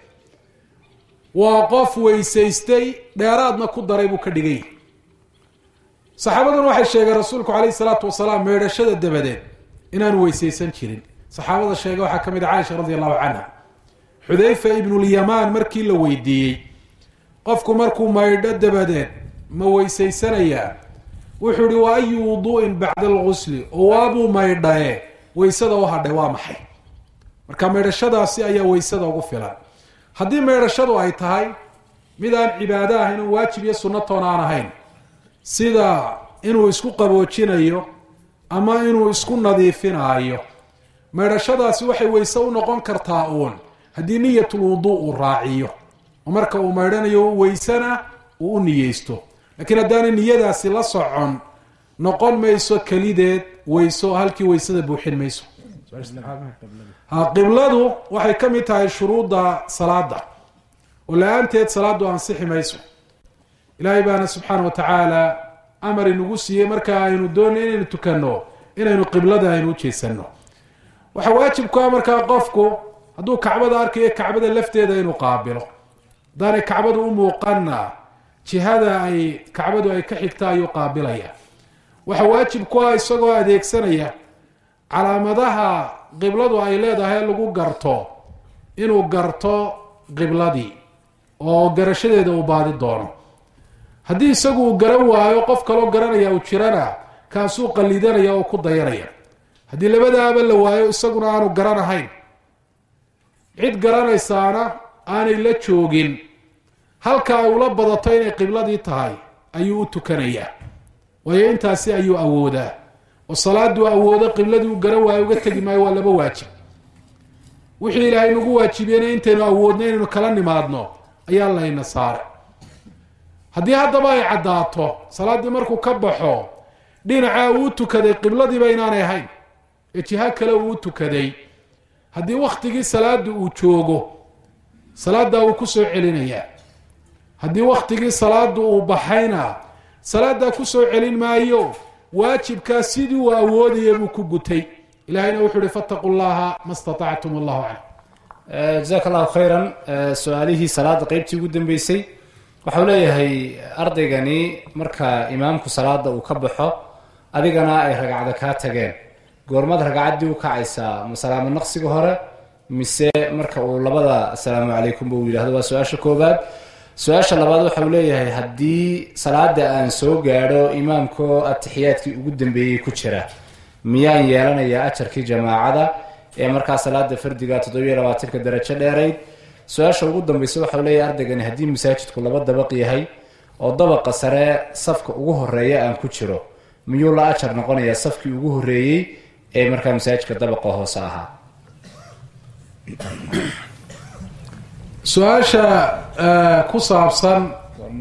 waa qof weysaystay dheeraadna ku daray buu ka dhigay saxaabaduna waxay sheegeen rasuulku calayhi salaatu wasalaam maydhashada dabadeed inaanu weysaysan jirin saxaabada sheega waxaa ka mid a caaisha radi allahu canha xudayfa ibnulyamaan markii la weydiiyey qofku markuu maydho dabadeed ma weysaysanayaa wuxuu ihi wa ayu wudu'in bacda algusli oo waabuu maydhaye weysada u hadhay waa maxay marka maydhashadaasi ayaa weysada ugu filan haddii maydhashadu ay tahay mid aan cibaado ahayn oo waajib iyo sunnatoon aan ahayn sida inuu isku qaboojinayo ama inuu isku nadiifinaayo maydhashadaasi waxay weyse u noqon kartaa uun haddii niyatul wuduu uu raaciyo oo marka uu maydhanayo weysena uu u niyeysto laakiin haddaanay niyadaasi la socon noqon mayso kelideed weyso halkii weysada buuxin mayso ha qibladu waxay ka mid tahay shuruudda salaada oo la-aanteed salaadu ansixi mayso ilaahay baana subxaana wa tacaala amar inagu siiyey marka aynu doonay inaynu tukanno inaynu qiblada aynu ujeesanno waxaa waajibku ah markaa qofku hadduu kacbada arkayo kacbada lafteeda inuu qaabilo haddaanay kacbadu u muuqanna jihada ay kacbadu ay ka xigta ayuu qaabilaya waxaa waajib ku ah isagoo adeegsanaya calaamadaha qibladu ay leedahay lagu garto inuu garto qibladii oo garashadeeda uu baadi doono haddii isagu uu garan waayo qof kaloo garanaya uu jirana kaasuu qallidanaya oo ku dayanaya haddii labadaaba la waayo isaguna aanu garanahayn cid garanaysaana aanay la joogin halka ay ula badato inay qibladii tahay ayuu u tukanayaa waayo intaasi ayuu awoodaa oo salaaduu awoodo qibladii u garan waayo uga tegi maayo waa laba waajib wixii ilaahay nagu waajibiyena intaynu awoodno inaynu kala nimaadno ayaa layna saaray haddii haddaba ay caddaato salaaddii markuu ka baxo dhinacaa uu tukaday qibladiiba inaanay ahayn ee jiha kale uu tukaday haddii wakhtigii salaada uu joogo salaaddaa wuu kusoo celinayaa haddii wakhtigii salaada uu baxayna salaaddaa kusoo celin maayo waajibkaa sidii uu awoodaya buu ku gutay ilahayna wuxuu uhi fattaquu llaha ma statactum allahu aclam jazaak allahu khayran su-aalihii salaada qeybtii ugu dambeysay waxau leeyahay ardaygani marka imaamku salaada uu ka baxo adigana ay ragcada kaa tageen goormaad ragcaddii u kacaysaa ma salaamo naqsiga hore mise marka uu labada asalaamu calaykumba uu yidhahdo waa su-aasha koobaad su-aasha labaad waxau leeyahay haddii salaada aan soo gaadho imaamkoo atixiyaadkii ugu dambeeyey ku jira miyaan yeelanayaa ajarkii jamaacada ee markaa salaada fardiga toddobiyo labaatanka darajo dheerayd su-aasha ugu dambeysa waxau leeyahay ardaygani haddii masaajidku laba dabaq yahay oo dabaqa sare safka ugu horeeya aan ku jiro miyuu la ajar noqonayaa safkii ugu horeeyey ee markaa masaajidka dabaqa hoose ahaa su-aasha ku saabsan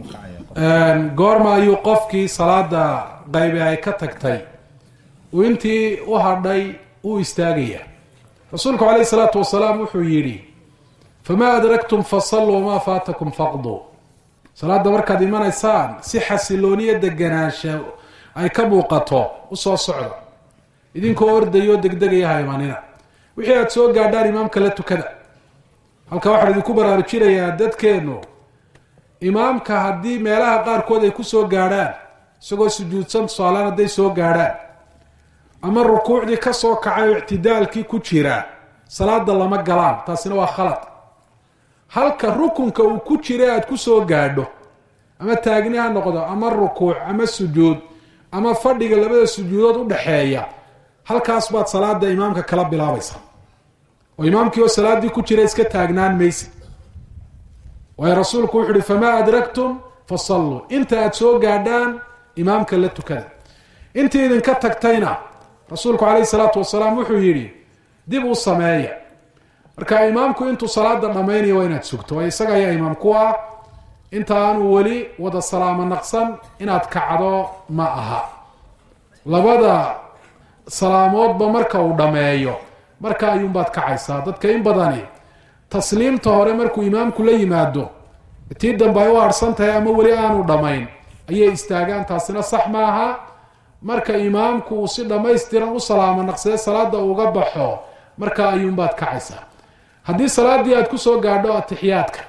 goorma ayuu qofkii salaada qaybe ay ka tagtay uu intii u hadhay u istaagaya rasuulku calayhi salaatu wasalaam wuxuu yidhi famaa adraktum fasalluu wamaa faatakum faqduu salaada markaad imanaysaan si xasilooniya deganaansha ay ka muuqato usoo socda idinkoo ordayoo degdegaya ha imanina wixii aada soo gaadhaan imaamka la tukada halka waxaan idinku baraarujinayaa dadkeennu imaamka haddii meelaha qaarkood ay kusoo gaadhaan isagoo sujuudsan tusaalaan hadday soo gaadhaan ama rukuucdii kasoo kacay oo ictidaalkii ku jira salaada lama galaan taasina waa khalad halka rukunka uu ku jira aada kusoo gaadho ama taagni ha noqdo ama rukuuc ama sujuud ama fadhiga labada sujuudood udhaxeeya halkaas baad salaada imaamka kala bilaabaysa oo imaamkii oo salaadii ku jira iska taagnaan maysa waayo rasuulku wuxu uhi famaa adraktum fasalluu inta aada soo gaadhaan imaamka la tukada intii idinka tagtayna rasuulku calayhi salaatu wasalaam wuxuu yidhi dib u sameeya marka imaamku intuu salaada dhammaynaya waa inaad sugto waayo isaga ayaa imaam ku ah inta aanu weli wada salaamo naqsan inaad kacdo ma aha labada salaamoodba marka uu dhammeeyo marka ayuunbaad kacaysaa dadka in badani tasliimta hore markuu imaamku la yimaado tii dambe ay u harhsan tahay ama weli aanu dhammayn ayay istaagaan taasina sax maaha marka imaamku uu si dhammaystiran u salaamo naqsade salaada uga baxo marka ayuunbaad kacaysaa haddii salaadii aad kusoo gaadho atixiyaadka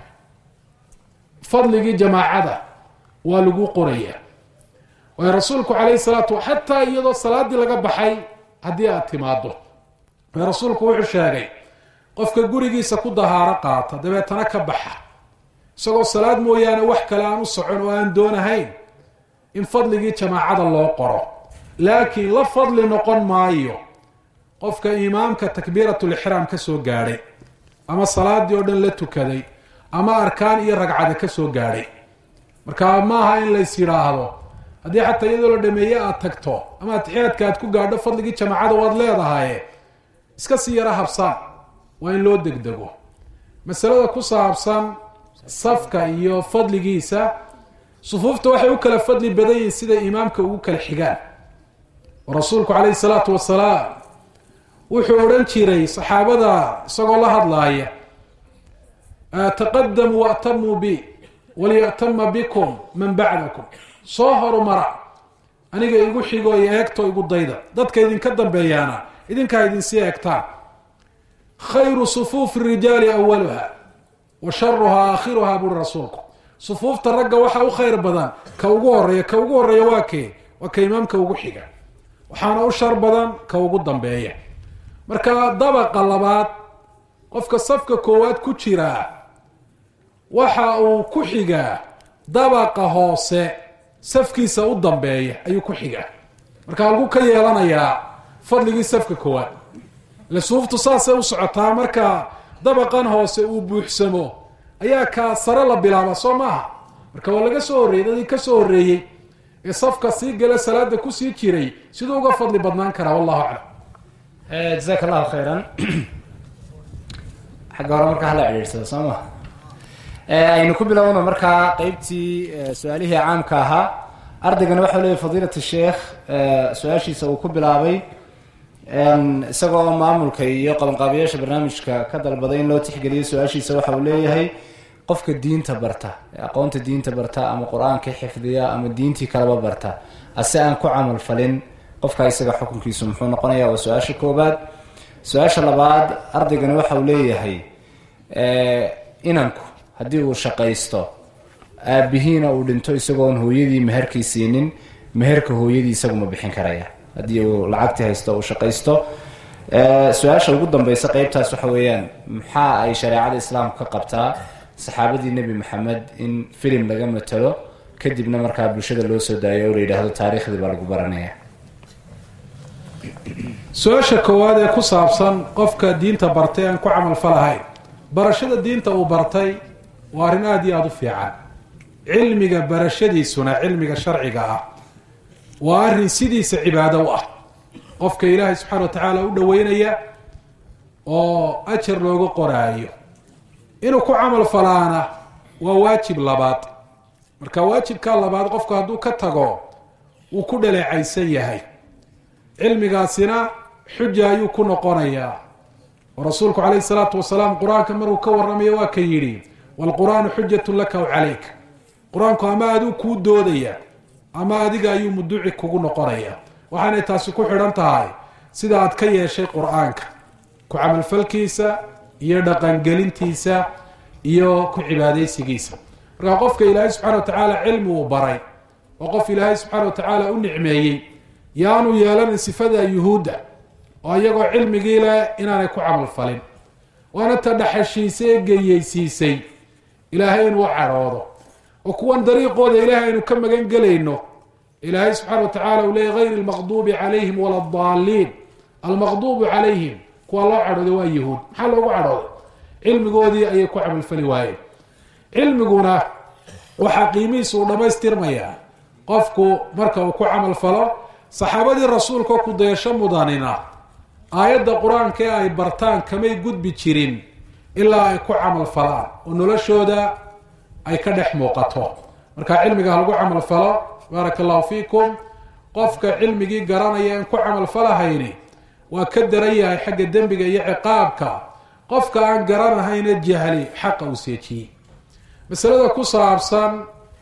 fadligii jamaacada waa lagu qorayaa waayo rasuulku calayhi salaatu xataa iyadoo salaadii laga baxay haddii aad timaado waayo rasuulku wuxuu sheegay qofka gurigiisa ku dahaaro qaata dabeetana ka baxa isagoo salaad mooyaane wax kale aan u socon oo aan doonahayn in fadligii jamaacada loo qoro laakiin la fadli noqon maayo qofka imaamka takbiiratulixraam ka soo gaadhay ama salaadii oo dhan la tukaday ama arkaan iyo ragcada ka soo gaadhay marka maaha in lays yidhaahdo haddii xataa iyadoo la dhameeye aad tagto ama atixiyaadka aad ku gaadho fadligii jamaacada waad leedahaye iska sii yaro habsaan waa in loo degdego masalada ku saabsan safka iyo fadligiisa sufuufta waxay u kala fadli badan yihiin siday imaamka ugu kala xigaan oo rasuulku calayhi salaatu wasalaam wuxuu odhan jiray saxaabada isagoo la hadlaaya taqadamuu waatamuu bi waliya'tama bikum man bacdakum soo horumara aniga igu xigo iyo eegto igu dayda dadka idinka dambeeyaana idinkaa idinsii eegtaan khayru sufuufi rijaali awaluha wa sharuhaa aakhiruhaa buri rasuulku sufuufta ragga waxaa u khayr badan ka ugu horeeya ka ugu horeeya waa kee waa ka imaamka ugu xiga waxaana u shar badan ka ugu dambeeya marka dabaqa labaad qofka safka koowaad ku jiraa waxa uu ku xigaa dabaqa hoose safkiisa u dambeeya ayuu ku xigaa marka halku ka yeelanayaa fadligii safka koowaad ile suuftu saasay u socotaa marka dabaqan hoose uu buuxsamo ayaa kaa sare la bilaaba soo maaha marka waa laga soo horreeyey dadii ka soo horreeyey ee safka sii gala salaada kusii jiray siduu uga fadli badnaan karaa wallahu aclam jazaak allahu khayran xagga hore markaa hala cidhiirsado soo ma aynu ku bilowno markaa qeybtii su-aalihii caamka ahaa ardaygana waxau leeyahy fadiilat sheekh su-aashiisa uu ku bilaabay isagoo maamulka iyo qabanqaabiyaasha barnaamijka ka dalbaday in loo tixgeliyo su-aashiisa waxa uu leeyahay qofka diinta barta aqoonta diinta barta ama qur-aanka xifdiya ama diintii kaleba barta ase aan ku camal falin qofka isaga xukunkiisu muxuu noqonaya waa su-aasha koobaad su-aasha labaad ardaygani waxa uu leeyahay inanku haddii uu shaqaysto aabihiina uu dhinto isagoon hooyadii meherkii siinin meherka hooyadii isaguma bixin karaya haddii uu lacagtii haysto uu shaqaysto su-aasha ugu dambeysa qeybtaas waxa weeyaan maxaa ay shareecada islaamka ka qabtaa saxaabadii nebi maxamed in filim laga matalo kadibna markaa bulshada loo soo daayo oo la yidhaahdo taariikhdii baa lagu baranaya su-aasha koowaad ee ku saabsan qofka diinta bartay aan ku camalfalahayn barashada diinta uu bartay waa arrin aada iyo aada u fiican cilmiga barashadiisuna cilmiga sharciga ah waa arrin sidiisa cibaado u ah qofka ilaahay subxaana wa tacaala u dhoweynaya oo ajar looga qoraayo inuu ku camal falaana waa waajib labaad marka waajibkaa labaad qofku hadduu ka tago wuu ku dhaleecaysan yahay cilmigaasina xuja ayuu ku noqonayaa oo rasuulku calayhi salaatu wasalaam qur-aanka markuu ka warramayo waa ka yidhi waalqur-aanu xujatun laka w calayk qur-aanku ama aduu kuu doodaya ama adiga ayuu muduci kugu noqonaya waxaanay taasi ku xidhan tahay sida aad ka yeeshay qur-aanka ku camalfalkiisa iyo dhaqangelintiisa iyo ku cibaadaysigiisa markaa qofka ilaahay subxana wa tacaala cilmi uu baray oo qof ilaahay subxaana wa tacaala u nicmeeyey yaanu yeelanin sifada yuhuudda oo iyagoo cilmigii leh inaanay ku camal falin waana ta dhaxashiisay ee geyeysiisay ilaahay inuu cadhoodo oo kuwan dariiqooda ilaahay aynu ka magan gelayno ilaahay subxaana wa tacala uu leeyay hayr almaqduubi calayhim wala adaalliin almaqduubu calayhim kuwa loo cadhooday waa yahuud maxaa loogu cadhooday cilmigoodii ayay ku camalfali waayeen cilmiguna waxaa qiimihiisa uu dhammaystirmayaa qofku marka uu ku camal falo saxaabadii rasuulka ku dayasho mudanina aayadda qur-aanka ee ay bartaan kamay gudbi jirin ilaa ay ku camal falaan oo noloshooda ay ka dhex muuqato marka cilmiga ha lagu camal falo baaraka allahu fiikum qofka cilmigii garanaya in ku camal falahayni waa ka daran yahay xagga dembiga iyo ciqaabka qofka aan garanahayna jahli xaqa uu seejiyey masalada ku saabsan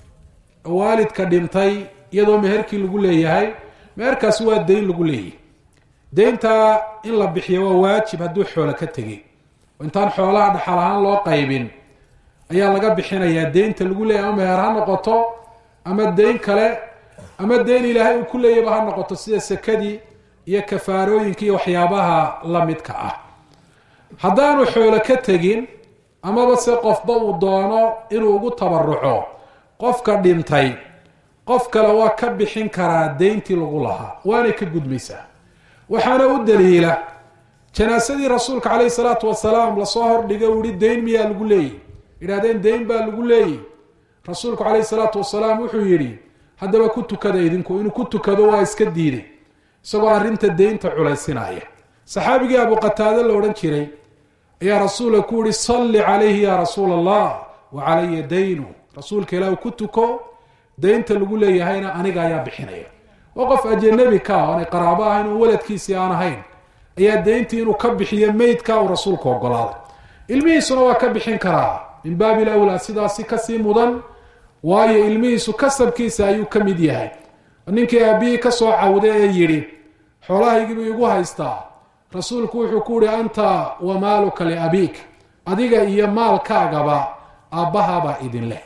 waalidka dhintay iyadoo meherkii lagu leeyahay meherkaasi waa dayn lagu leeyahy deyntaa in la bixiyo waa waajib hadduu xoolo ka tegay oo intaan xoolaha dhaxal ahaan loo qaybin ayaa laga bixinayaa deynta lagu leeyahy ama meher ha noqoto ama deyn kale ama deyn ilaahay uu ku leeyaba ha noqoto sida sekadii iyo kafaarooyinka iyo waxyaabaha la midka ah haddaanu xoolo ka tegin amaba se qofba uu doono inuu ugu tabaruco qofka dhintay qof kale waa ka bixin karaa deyntii lagu lahaa waanay ka gudmaysaa waxaana u daliila janaasadii rasuulka caleyhi salaatu wasalaam lasoo hordhiga uu yihi deyn miyaa lagu leeyihi yidhahdeen deyn baa lagu leeyihi rasuulku caleyhi salaatu wasalaam wuxuu yidhi haddaba ku tukada idinku inuu ku tukado waa iska diiday isagoo arrinta deynta culaysinaya saxaabigii abu qataade la odhan jiray ayaa rasuulka ku yihi salli calayhi ya rasuula allah wa calaya daynu rasuulka ilaah ku tuko deynta lagu leeyahayna aniga ayaa bixinaya waa qof ajanabi ka ah oonay qaraabo ahayn oo waladkiisii aan ahayn ayaa deyntii inuu ka bixiyo meydka uu rasuulku ogolaaday ilmihiisuna waa ka bixin karaa min baabil awlaa sidaasi kasii mudan waayo ilmihiisu kasabkiisa ayuu ka mid yahay ninkii aabihii kasoo cawday ee yidhi xoolahaygiibuu igu haystaa rasuulku wuxuu ku yihi anta wa maaluka liabiik adiga iyo maalkaagaba aabbahabaa idin leh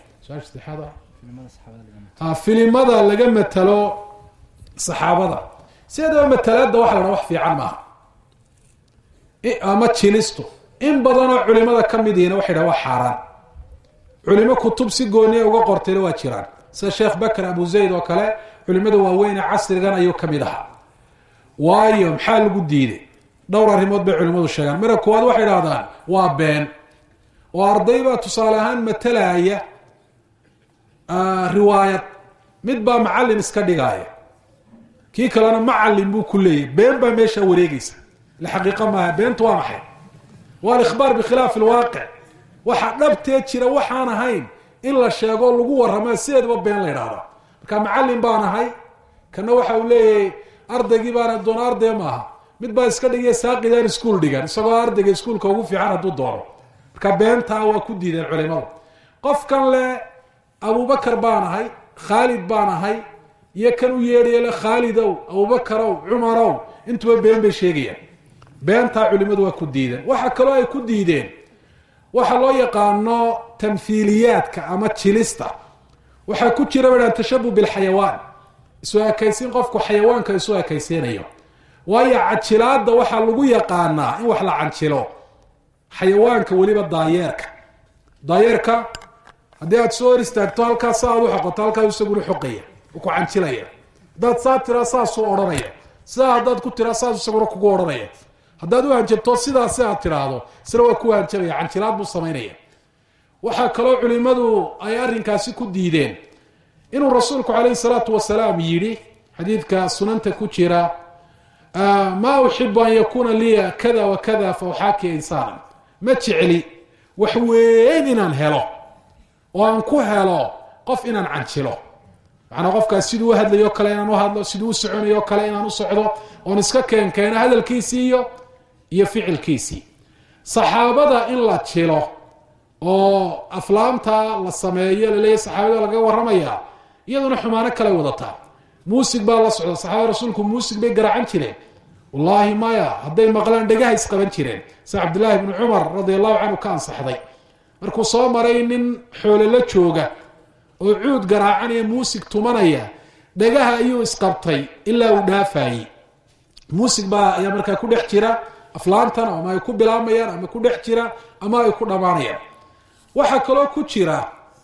filimada laga matalo saxaabada sideedaba matalaada waxa la dhaa wax fiican maaha ama jilistu in badanoo culimada ka midiina waxay dhaha waa xaaraan culimo kutub si gooniya uga qortayna waa jiraan sida sheekh bakr abu zayd oo kale culimada waaweyne casrigan ayuu ka mid ahaa waayo maxaa lagu diiday dhowr arrimood bay culimmadu sheegaan marka koowaad waxay dhahdaan waa been oo arday baa tusaale ahaan matalaya riwaayad mid baa macallin iska dhigaaya kii kalena macallin buu ku leeyahy been baa meesha wareegeysa la xaqiiqo maaha beentu waa maxay waa alikhbaar bikhilaafi alwaaqic waxa dhabtee jira waxaan ahayn in la sheego lagu warramaa sideedaba been la idhaahda marka macallin baan ahay kana waxa uu leeyahay ardaygii baana doona arday maaha mid baa iska dhigaya saaqidaan iskuol dhigan isagoo ardayga iskuolka ugu fiican hadduu doono marka beentaa waa ku diideen culimadu qofkan le abubakar baan ahay khaalid baan ahay iyo kan u yeedhaya le khaalidow abubakarow cumarow intuba been bay sheegayaan beentaa culimadu waa ku diideen waxa kaloo ay ku diideen waxa loo yaqaano tamhiiliyaadka ama jilista waxaa ku jira badhaan tashabuh bilxayawaan isu ekaysiin qofku xayawaanka isu ekaysiinayo waayo cajilaada waxaa lagu yaqaanaa in wax la canjilo xayawaanka weliba daayeerka daayeerka haddii aad soo hor istaagto halkaas sa aad u xoqoto halkaas isaguna xoqaya u ku canjilaya haddaad saa tiraa saasuu odhanaya sidaa haddaad ku tiraa saas isaguna kugu odhanaya haddaad u hanjabto sidaasi aad tiraahdo isna waa ku hanjabaya canjilaad buu samaynaya waxaa kaloo culimadu ay arrinkaasi ku diideen inuu rasuulku calayhi salaatu wasalaam yidhi xadiidka sunanta ku jira maa uxibu an yakuuna liya kada wa kada fa uxaakiya insaanan ma jecli wax weyn inaan helo oo aan ku helo qof inaan canjilo macnaa qofkaas siduu u hadlayo kale inaan u hadlo siduu u soconayo kale inaan u socdo oon iska keenkeeno hadalkiisii iyo iyo ficilkiisii saxaabada in la jilo oo aflaamta la sameeyo laleeyahy saxaabada laga warramaya iyaduna xumaano kale wadataa muusig baa la socda saxaabada rasuulku muusig bay garaacan jireen wallaahi maya hadday maqlaan dhegaha isqaban jireen sida cabdillaahi bni cumar radi allahu canhu ka ansaxday markuu soo maray nin xoole la jooga oo cuud garaacanaya muusig tumanaya dhagaha ayuu isqabtay ilaa uu dhaafayey muusig baa ayaa markaa ku dhex jira aflaantan ama ay ku bilaamayaan ama ku dhex jira ama ay ku dhammaanayaan waxaa kaloo ku jira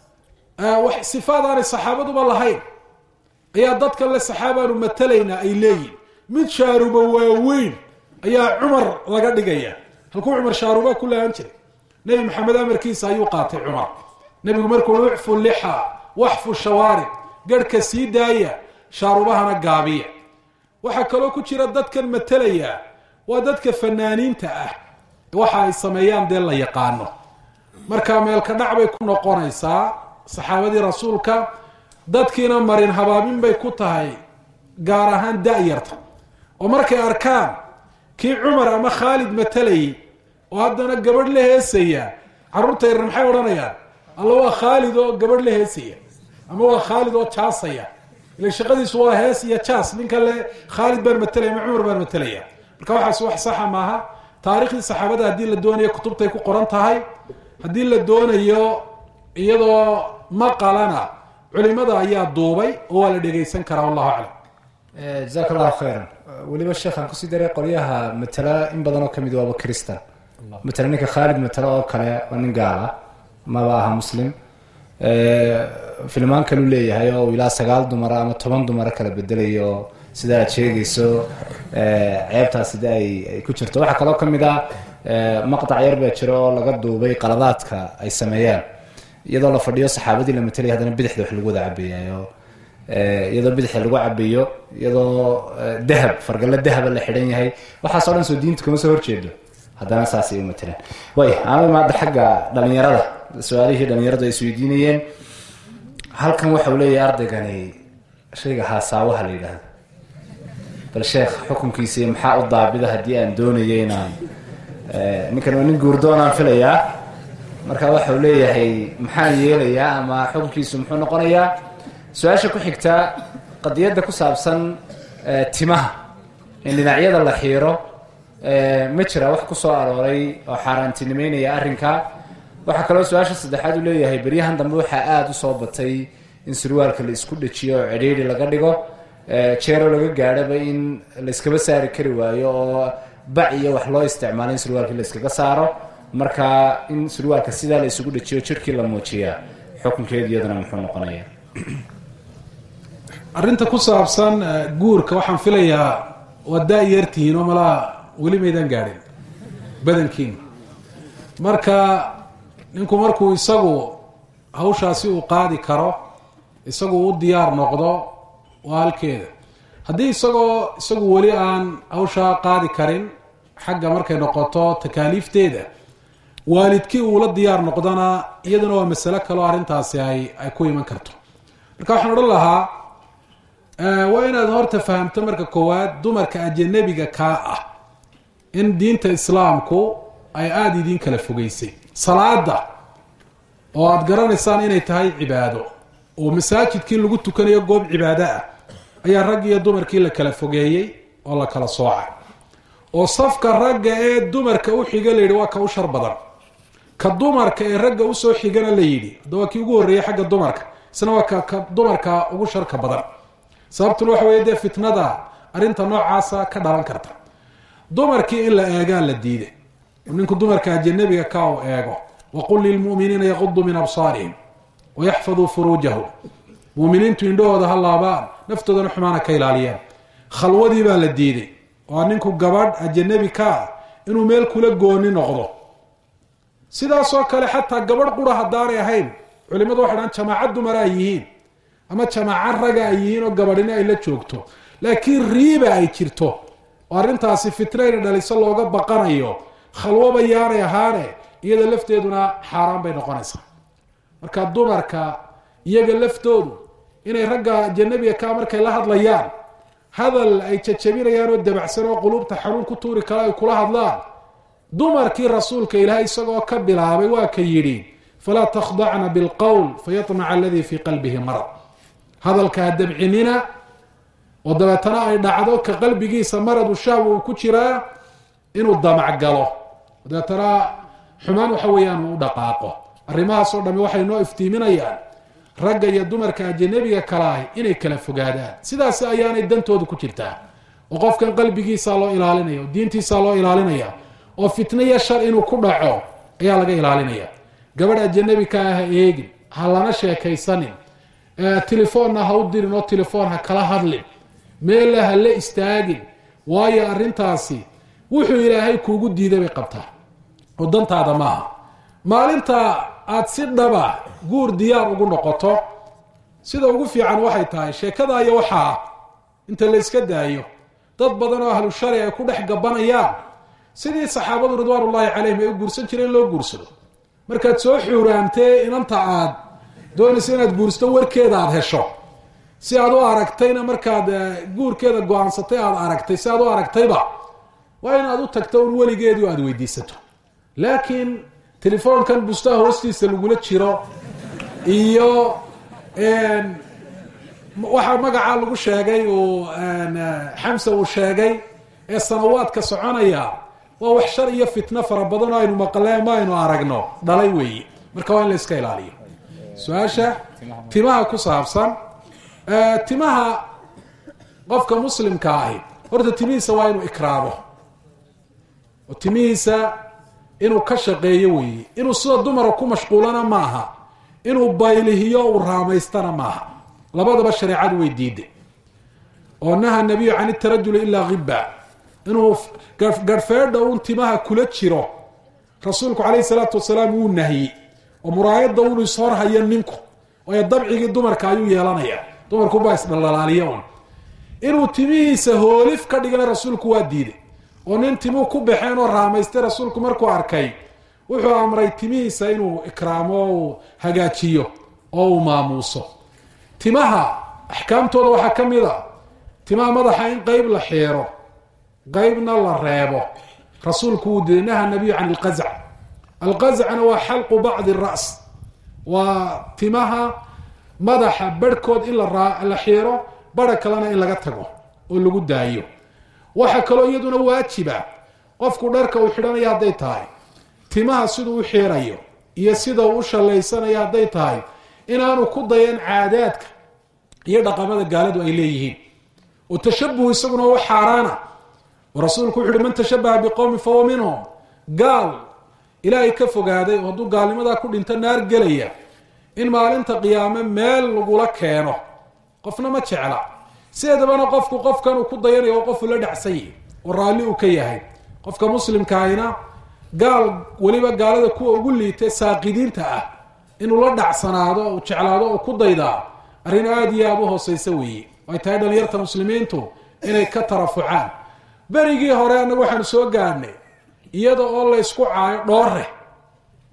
sifaad aanay saxaabaduba lahayn ayaa dadkan le saxaabaanu matalaynaa ay leeyihin mid shaaruba waaweyn ayaa cumar laga dhigaya halkuu cumar shaaruba ku lahaan jiray nebi maxamed amarkiisa ayuu qaatay cumar nebigu markuu ucfu lixa waxfu shawaarib garhka sii daaya shaarubahana gaabiya waxaa kaloo ku jira dadkan matalaya waa dadka fanaaniinta ah waxa ay sameeyaan dee la yaqaano marka meelka dhac bay ku noqonaysaa saxaabadii rasuulka dadkiina marin habaabin bay ku tahay gaar ahaan da-yarta oo markay arkaan kii cumar ama khaalid matalayay oo haddana gabadh la heesaya carruurta yarar maxay odhanayaan alla waa khaalid oo gabadh la heesaya ama waa khaalid oo jaasaya ila shaqadiisu waa hees iyo jaas ninka le khaalid baan matalaya ama cumar baan matalaya marka waxaas wax saxa maaha taariikhdii saxaabada haddii la doonayo kutubtay ku qoran tahay haddii la doonayo iyadoo maqalana culimada ayaa duubay oo waa la dhegaysan karaa wallahu aclam jazaak allahu khayran weliba sheekhaan kusii daray qolyaha matala in badan oo kamid waaba christan matala ninka khaalid matala oo kale waa nin gaala maba aha muslim filmaan kalu leeyahay oo ilaa sagaal dumara ama toban dumara kala bedelayo sida aad sheegayso ceebtaas sida ay ay ku jirto waxaa kaloo kamid ah maqtac yar baa jira oo laga duubay qaladaadka ay sameeyaan iyadoo la fadhiyo saxaabadii la matalaya haddana bidixda wax lagu wada cabeeyayo iyadoo bidixda lagu cabeeyo iyadoo dahab fargallo dahaba la xidhan yahay waxaasoo dhan soo diinta kama soo horjeedo haddana saas ay u matalaan way ama maada xagga dhalinyarada su-aalihii dhalinyaradu ay isweydiinayeen halkan waxa uu leeyahay ardaygani shayga haasaawaha la yidhaahdo bal sheekh xukunkiisa maxaa u daabida haddii aan doonayo inaan ninkan waa nin guurdoonaan filayaa marka waxa uu leeyahay maxaan yeelayaa ama xukunkiisu muxuu noqonayaa su-aasha ku xigta qadiyadda ku saabsan timaha in dhinacyada la xiiro ma jira wax ku soo arooray oo xaaraantinimeynaya arrinka waxaa kaloo su-aasha saddexaad uu leeyahay beryahan dambe waxaa aada u soo batay in surwaalka la isku dhajiyo oo cidhiidhi laga dhigo jeeroo laga gaadhaba in la iskaba saari kari waayo oo bac iyo wax loo isticmaalo in surwaalkii la iskaga saaro marka in surwaalka sidaa la isugu dhajiyo jirkii la muujiyaa xukunkeedu iyaduna muxuu noqonaya arrinta ku saabsan guurka waxaan filayaa waa da-yartihiin oo malaa weli maydaan gaadhin badankiina marka ninku markuu isagu hawshaasi uu qaadi karo isagu u diyaar noqdo waa halkeeda haddii isagoo isagu weli aan hawshaa qaadi karin xagga markay noqoto takaaliifteeda waalidkii uula diyaar noqdana iyaduna waa masalo kaleo arrintaasi ay ay ku iman karto marka waxaan odhan lahaa waa inaad horta fahamto marka koowaad dumarka ajanabiga kaa ah in diinta islaamku ay aada idiin kala fogeysay salaada oo aada garanaysaan inay tahay cibaado oo masaajidkii lagu tukanayo goob cibaado ah ayaa raggi iyo dumarkii la kala fogeeyey oo la kala soocay oo safka ragga ee dumarka u xiga la yidhi waa ka u shar badan ka dumarka ee ragga usoo xigana la yidhi hadda waa kii ugu horreeyey xagga dumarka isna waa ka ka dumarka ugu sharka badan sababtuna waxa weeye dee fitnada arrinta noocaasa ka dhalan karta dumarkii in la eegaa la diiday ninku dumarka ajanabiga ka u eego waqul lilmu'miniina yaquduu min absaarihim wayaxfaduu furuujahum muuminiintu indhahooda ha laabaan naftoodana xumaana ka ilaaliyaan khalwadii baa la diiday waa ninku gabadh ajanabi ka ah inuu meel kula gooni noqdo sidaasoo kale xataa gabadh qura haddaanay ahayn culimadu waxay dhahan jamaaca dumara ay yihiin ama jamaaca raga ay yihiin oo gabadhina ay la joogto laakiin riiba ay jirto oo arrintaasi fitnayna dhaliso looga baqanayo khalwoba yaanay ahaane iyada lafteeduna xaaraan bay noqonaysaa marka dumarka iyaga laftoodu inay ragga ajanabiga kaa markay la hadlayaan hadal ay jajabinayaan oo dabacsan oo qulubta xanuun ku tuuri kale ay kula hadlaan dumarkii rasuulka ilaahay isagoo ka bilaabay waa ka yidhi falaa takhdacna bilqowl fayamaca aladii fii qalbihi marad hadalka ha dabcinina oo dabeetana ay dhacdo ka qalbigiisa maradu shahwa uu ku jiraa inuu damac galo dabeetana xumaan waxa weeyaan uu u dhaqaaqo arrimahaasoo dhami waxay noo iftiiminayaan ragga iyo dumarka ajanabiga kalaahi inay kala fogaadaan sidaas ayaanay dantooda ku jirtaa oo qofkan qalbigiisa loo ilaalinaya oo diintiisa loo ilaalinaya oo fitna iyo shar inuu ku dhaco ayaa laga ilaalinaya gabadh ajanabi ka ah ha eegin ha lana sheekaysanin telefoonna ha u dirin oo telefoon ha kala hadlin meella ha la istaagin waayo arrintaasi wuxuu ilaahay kuugu diiday bay qabtaa oo dantaada maaha maalinta aad si dhaba guur diyaar ugu noqoto sida ugu fiican waxay tahay sheekada iyo waxaa inta la iska daayo dad badan oo ahlu shari ay ku dhex gabanayaan sidii saxaabadu ridwaan ullaahi calayhim ay u guursan jireen loo guursado markaad soo xuuraantee inanta aad doonaysa inaad guursato warkeeda aada hesho si aad u aragtayna markaad guurkeeda go-aansatay aada aragtay si aad u aragtayba waa inaad u tagto un weligeedii aada weydiisato laakiin telefoonkan bustaha hoostiisa lagula jiro iyo waxaa magacaa lagu sheegay uu xamsa uu sheegay ee sanawaadka soconaya waa wax shar iyo fitno fara badan oo aynu maqleen ma aynu aragno dhalay weeye marka waa in la iska ilaaliyo su-aasha timaha ku saabsan timaha qofka muslimka ahi horta timihiisa waa inuu ikraamo oo timihiisa inuu ka shaqeeyo weeye inuu sida dumara ku mashquulana maaha inuu baylihiyo uu raamaystana maaha labadaba shareecadu way diiday oo naha nabiyu can itarajuli ilaa hiba inuu garhfeedha un timaha kula jiro rasuulku calayhi salaatu wasalaam wuu nahyi oo muraayadda unu ishorhayo ninku waayo dabcigii dumarka ayuu yeelanaya dumarkubaa isdhaldhalaaliya un inuu timihiisa hoolif ka dhigana rasuulku waa diiday oo nin timuu ku baxeen oo raamaystay rasuulku markuu arkay wuxuu amray timihiisa inuu ikraamo uu hagaajiyo oo uu maamuuso timaha axkaamtooda waxaa ka mid a timaha madaxa in qeyb la xiiro qeybna la reebo rasuulku wuu diiday naha nabiyu can ilqazc alqazcna waa xalqu bacdi ras waa timaha madaxa barhkood in la xiiro bara kalena in laga tago oo lagu daayo waxaa kaloo iyaduna waajiba qofku dharka uu xidhanayo hadday tahay timaha siduu u xiirayo iyo sida uu u shallaysanayo hadday tahay inaanu ku dayan caadaadka iyo dhaqamada gaaladu ay leeyihiin oo tashabuhu isaguna u xaaraana oo rasuulku wuxu uhi man tashabaha biqowmin fahuwa minhum gaal ilaahay ka fogaaday oo hadduu gaalnimadaa ku dhinto naar gelaya in maalinta qiyaame meel lagula keeno qofna ma jecla sideedabana qofku qofkan uu ku dayanayo oo qofu la dhacsan yahi oo raalli uu ka yahay qofka muslimkaahina gaal weliba gaalada kuwa ugu liitay saaqidiinta ah inuu la dhacsanaado uu jeclaado oo ku daydaa arrin aada iyo aada u hooseysa weeye ay tahay dhalinyarta muslimiintu inay ka tarafucaan berigii hore annagu waxaanu soo gaadhnay iyada oo laysku caayo dhoore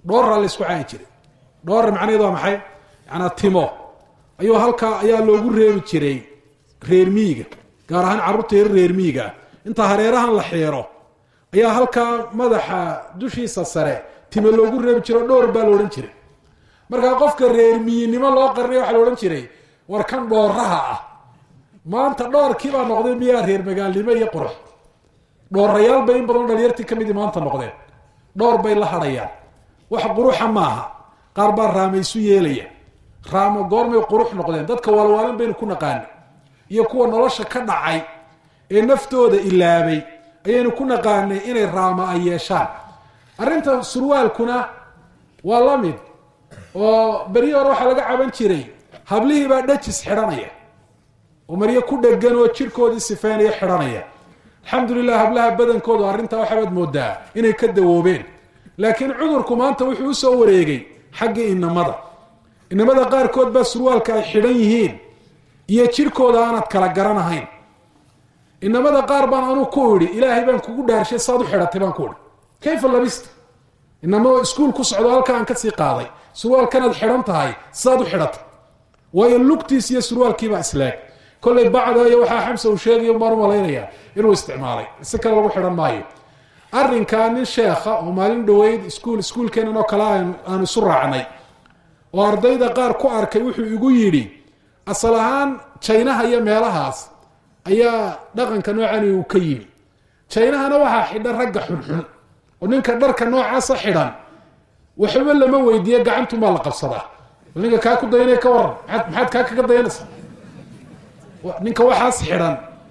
dhooraa la isku caayi jiray dhoora macnaheed waa maxay yanaa timo ayuu halkaa ayaa loogu reebi jiray reer miyiga gaar ahaan carruurta yar reer miyiga ah inta hareerahan la xiiro ayaa halkaa madaxa dushiisa sare time loogu reebi jiro dhowr baa la odhan jiray markaa qofka reer miyinimo loo qarnay waxaa la odhan jiray war kan dhooraha ah maanta dhoorkii baa noqday miyaa reer magaalnimo iyo qurux dhoorayaal bay in badanoo dhalinyartii kamidii maanta noqdeen dhowr bay la hadhayaan wax quruxa maaha qaar baa raamaysu yeelaya raamo goormay qurux noqdeen dadka waalwaalin baynu ku naqaani iyo kuwa nolosha ka dhacay ee naftooda ilaabay ayaynu ku naqaanay inay raama ay yeeshaan arrinta surwaalkuna waa la mid oo beryi hore waxaa laga caban jiray hablihii baa dhajis xidhanaya oo maryo ku dhegan oo jirhkoodii sifeynaya xidhanaya alxamdulilah hablaha badankoodu arrintaa waxaabaad moodaa inay ka dawoobeen laakiin cudurku maanta wuxuu usoo wareegay xaggii inamada inamada qaarkood baa surwaalka ay xidhan yihiin iyo jirhkooda aanad kala garanahayn inamada qaar baan anuu ku idhi ilaahay baan kugu dhaarshay saad u xidhatay baan ku idhi kayfa labista inamo iskuul ku socdo halka aan kasii qaaday surwaalkanaad xidhan tahay saad u xidhatay waayo lugtiis iyo surwaalkiibaa islaag kollay bacda iyo waxaa xamsa uu sheegayo baan u malaynayaa inuu isticmaalay si kale lagu xidhan maayo arrinkaa nin sheekha oo maalin dhaweyd iskuul iskuulkeenan oo kale aanu isu raacnay oo ardayda qaar ku arkay wuxuu igu yidhi asal ahaan jaynaha iyo meelahaas ayaa dhaqanka noocani uu ka yimi jaynahana waxaa xidhan ragga xunxun oo ninka dharka noocaasa xidhan waxba lama weydiiye gacantumaa la qabsadaa ninka kaa ku dayanaya ka waran maaad maxaad kaa kaga dayanaysaa ninka waxaas xidhan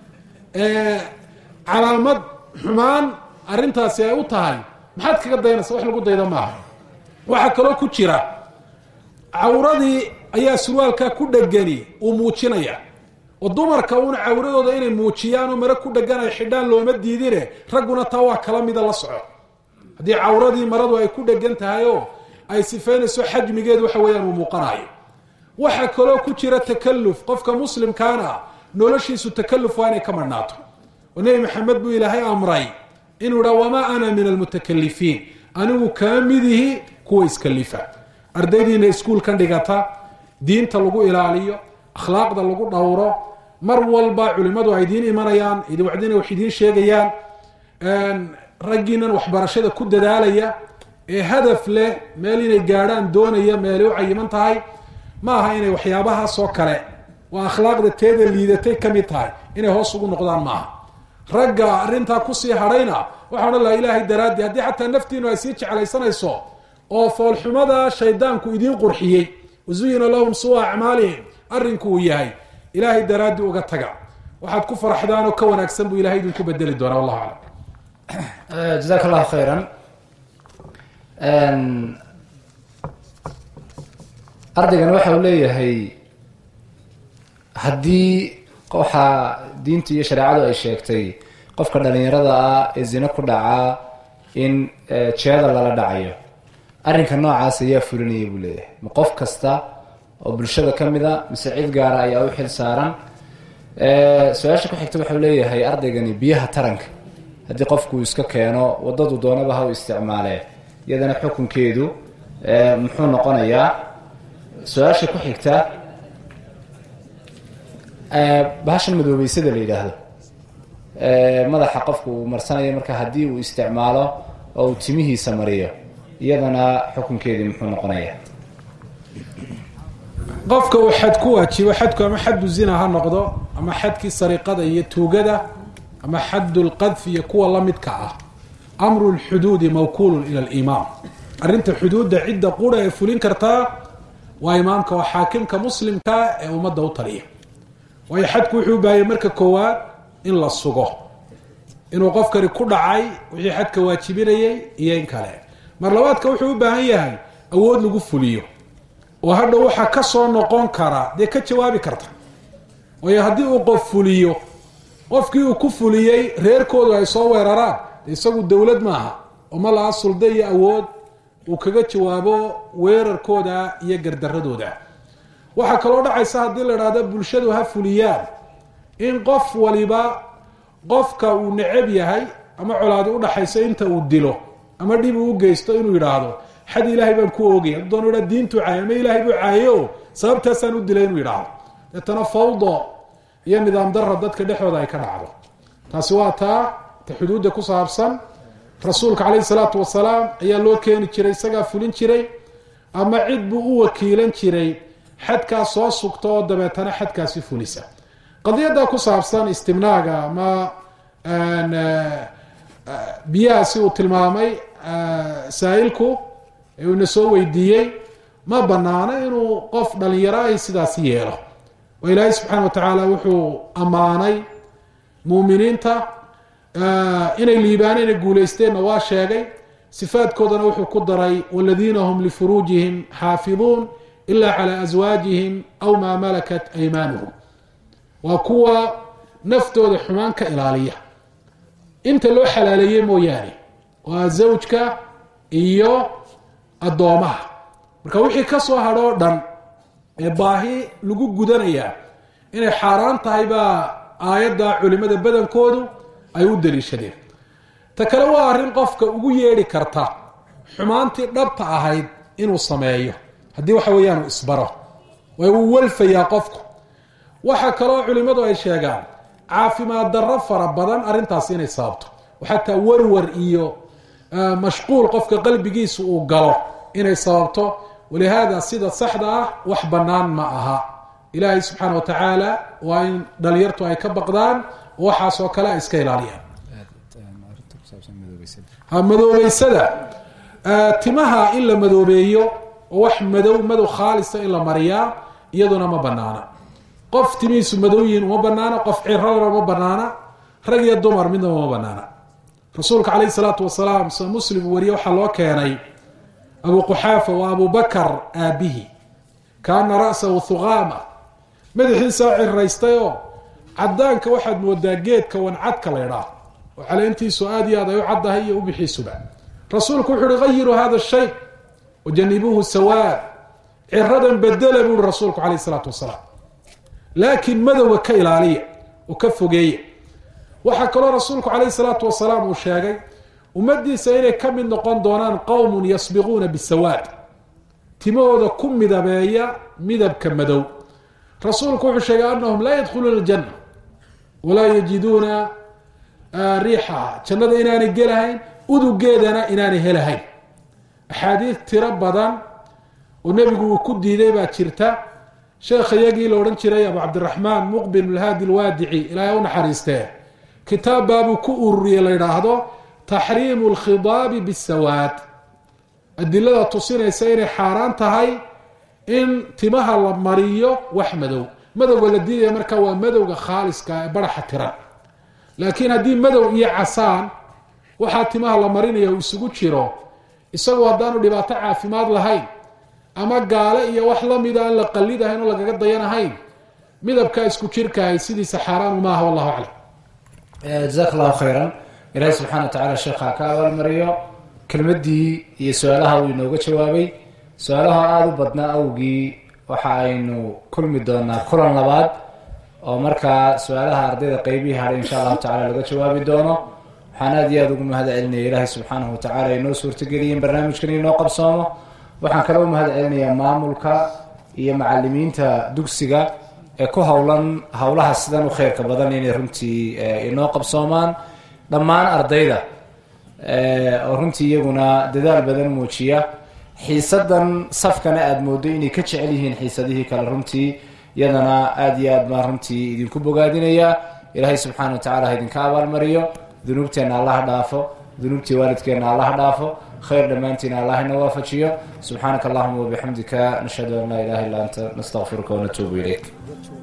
calaamad xumaan arrintaasi ay u tahay maxaad kaga dayanaysa wax lagu dayda maaha waxaa kaloo ku jira cawradii ayaa surwaalkaa ku dhegani uu muujinaya oo dumarka uuna cawradooda inay muujiyaan oo mare ku dhegan ay xidhaan looma diidine ragguna taa waa kala mida la soco haddii cawradii maradu ay ku dhegan tahay oo ay sifeynayso xajmigeedu waxa weeyaan uu muuqanayo waxaa kaloo ku jira takaluf qofka muslimkaana noloshiisu takaluf waa inay ka madhnaato oo nebi maxamed buu ilaahay amray inuu idhaa wamaa ana min almutakalifiin anigu kama midihi kuwa iskalifa ardaydiina iskuulkan dhigata diinta lagu ilaaliyo akhlaaqda lagu dhowro mar walba culimmadu ay idiin imanayaan wacdina wax idiin sheegayaan raggiinan waxbarashada ku dadaalaya ee hadaf leh meel inay gaadhaan doonaya meelay u cayiman tahay ma aha inay waxyaabahaasoo kale waa akhlaaqda teeda liidatay ka mid tahay inay hoos ugu noqdaan maaha ragga arrintaa kusii hadhayna waxaa odhan laha ilaahay daraaddi haddii xataa naftiinu ay sii jeclaysanayso oo foolxumada shaydaanku idiin qurxiyey wazuyina lahum sua acmaalihim arrinku uu yahay ilaahay daraaddi uga taga waxaad ku faraxdaan oo ka wanaagsan buu ilahay idinku bedeli doonaa wallahu aclam jazaak allahu khayran ardaygan waxa uu leeyahay haddii waxaa diintu iyo shareecadu ay sheegtay qofka dhalinyarada ah ee zine ku dhacaa in jeeda lala dhacayo arrinka noocaas ayaa fulinaya buu leeyahay ma qof kasta oo bulshada ka mid a mise cid gaara ayaa u xil saaran su-aasha ku xigta waxau leeyahay ardaygani biyaha taranka haddii qofku iska keeno wadadu doonaba ha u isticmaalee iyadana xukunkeedu muxuu noqonayaa su-aasha ku xigta bahashan madoobeysada la yidhaahdo madaxa qofku uu marsanayo marka haddii uu isticmaalo oo uu timihiisa mariyo iyadana xukunkeedii muxuu noqonayaa qofka uu xad ku waajibo xadku ama xaddu zina ha noqdo ama xadkii sariqada iyo tuugada ama xaddu lqadfi iyo kuwa la midka ah amru lxuduudi mawkuulun ila alimaam arrinta xuduudda cidda qura ee fulin kartaa waa imaamka waa xaakimka muslimka ee ummadda u taliya waayo xadku wuxuu u baahayay marka koowaad in la sugo inuu qofkani ku dhacay wixii xadka waajibinayay iyo in kale mar labaadka wuxuu u baahan yahay awood lagu fuliyo oo hadha waxaa ka soo noqon kara dee ka jawaabi karta waayo haddii uu qof fuliyo qofkii uu ku fuliyey reerkoodu ay soo weeraraan de isagu dowlad maaha oo ma laha sulda iyo awood uu kaga jawaabo weerarkooda iyo gardaradooda waxaa kaloo dhacaysa haddii la idhaahdo bulshadu ha fuliyaan in qof waliba qofka uu necab yahay ama colaadi udhaxayso inta uu dilo ama dhib uu geysto inuu yidhaahdo xad ilaahay baan ku oogay hadduu doonu idhaa diintuu caayay ama ilaahay buu caaye o sababtaasaan u dilay inuu yidhaahdo deetana fawdo iyo nidaam darra dadka dhexdooda ay ka dhacdo taasi waa taa ta xuduudda ku saabsan rasuulka caleyhi salaatu wasalaam ayaa loo keeni jiray isagaa fulin jiray ama cid buu u wakiilan jiray xadkaas soo sugta oo dabeetana xadkaasi fulisa qadiyadda ku saabsan istimnaaga ama biyahaasi uu tilmaamay saa-ilku ee uuna soo weydiiyey ma banaano inuu qof dhalinyaro ahi sidaasi yeelo oo ilaahay subxaana wa tacaala wuxuu ammaanay muuminiinta inay liibaan inay guuleysteenna waa sheegay sifaadkoodana wuxuu ku daray waladiina hum lifuruujihim xaafiduun ila calaa aswaajihim aw maa malakat aymaanuhum waa kuwa naftooda xumaan ka ilaaliya inta loo xalaaleeyey mooyaane waa zawjka iyo addoomaha marka wixii ka soo hadho o dhan ee baahi lagu gudanayaa inay xaaraan tahay baa aayadda culimada badankoodu ay u daliishadeen ta kale waa arrin qofka ugu yeedhi karta xumaantii dhabta ahayd inuu sameeyo haddii waxa weeyaan uu isbaro way uu walfayaa qofku waxaa kaloo culimmadu ay sheegaan caafimaad darro fara badan arrintaasi inay sababto oo xataa warwar iyo mashquul qofka qalbigiisa uu galo inay sababto walihaada sida saxda ah wax bannaan ma aha ilaahay subxaana wa tacaala waa in dhalinyartu ay ka baqdaan oo waxaasoo kale ay iska ilaaliyaan madoobeysada timaha in la madoobeeyo oo wax madow madow khaalisa in la mariyaa iyaduna ma banaana qof timihiisu madow yihiin uma banaana qof cirana uma banaana rag iyo dumar midnaba uma banaana rasuulka caleyhi salaatu wasalaam sida muslim wariye waxaa loo keenay abu quxaafa waa abu bakar aabihi kaana ra'sahu thuqaama madaxiisaa ciraystay oo cadaanka waxaad moodaa geedka wancadka la ydhaah oo caleentiisu aada iyo aad ay u caddahay iyo ubixiisuba rasuulku wuxu uhi hayiruu hada shay wajanibuuhu sawaad ciradan bedela buuhi rasuulku caleyh isalaatu wasalaam laakiin madowga ka ilaaliya oo ka fogeeya waxaa kaloo rasuulku caleyhi salaatu wasalaam uu sheegay ummadiisa inay ka mid noqon doonaan qowmun yasbiquuna bisawaad timahooda ku midabeeya midabka madow rasuulku wuxuu sheegay anahum laa yadkhuluuna aljanna walaa yajiduuna riixaha jannada inaanay gelahayn udugeedana inaanay helahayn axaadiid tiro badan oo nebigu uu ku diiday baa jirta sheekha iyagii la odhan jiray abu cabdiraxmaan muqbil lhaadi alwaadici ilaahay u naxariistee kitaab baabuu ku ururiyey la yidhaahdo taxriimu alkhidaabi bisawaad adilada tusinaysa inay xaaraan tahay in timaha la mariyo wax madow madowga la diidaya markaa waa madowga khaaliska ee baraxa tiran laakiin haddii madow iyo casaan waxaa timaha la marinaya uu isugu jiro isagoo haddaanu dhibaato caafimaad lahayn ama gaale iyo wax lamida aan la qalidahayn oo lagaga dayanahayn midabkaa isku jirkahay sidiisa xaaraan maaha wallahu aclam jazaak allahu khayran ilaahi subxana wa tacala sheekha ka abaalmariyo kelmadii iyo su-aalaha uu inooga jawaabay su-aalaha aada u badnaa awgii waxa aynu kulmi doonaa kulan labaad oo markaa su-aalaha ardayda qeybihii hadhay insha allahu tacala laga jawaabi doono waxaan aada iyo aada ugu mahad celinaya ilaahay subxaanahu wa tacala inoo suurtageliyeen barnaamijkan inoo qabsoomo waxaan kale u mahad celinayaa maamulka iyo macalimiinta dugsiga ee ku howlan howlaha sidan u kheyrka badan inay runtii inoo qabsoomaan dhammaan ardayda oo runtii iyaguna dadaal badan muujiya xiisadan safkana aada moodo inay ka jecel yihiin xiisadihii kale runtii iyadana aada iyo aad baan runtii idinku bogaadinaya ilaahay subxaana wa tacala ha idinka abaalmariyo dunuubteenna allaha dhaafo dunuubtii waalidkeenna allaha dhaafo khayr dhammaantiina allah ina waafajiyo subxaanaka allahuma wabixamdika nashhadu an laa ilaha illa anta nastaqfiruka wanatuubu ilayk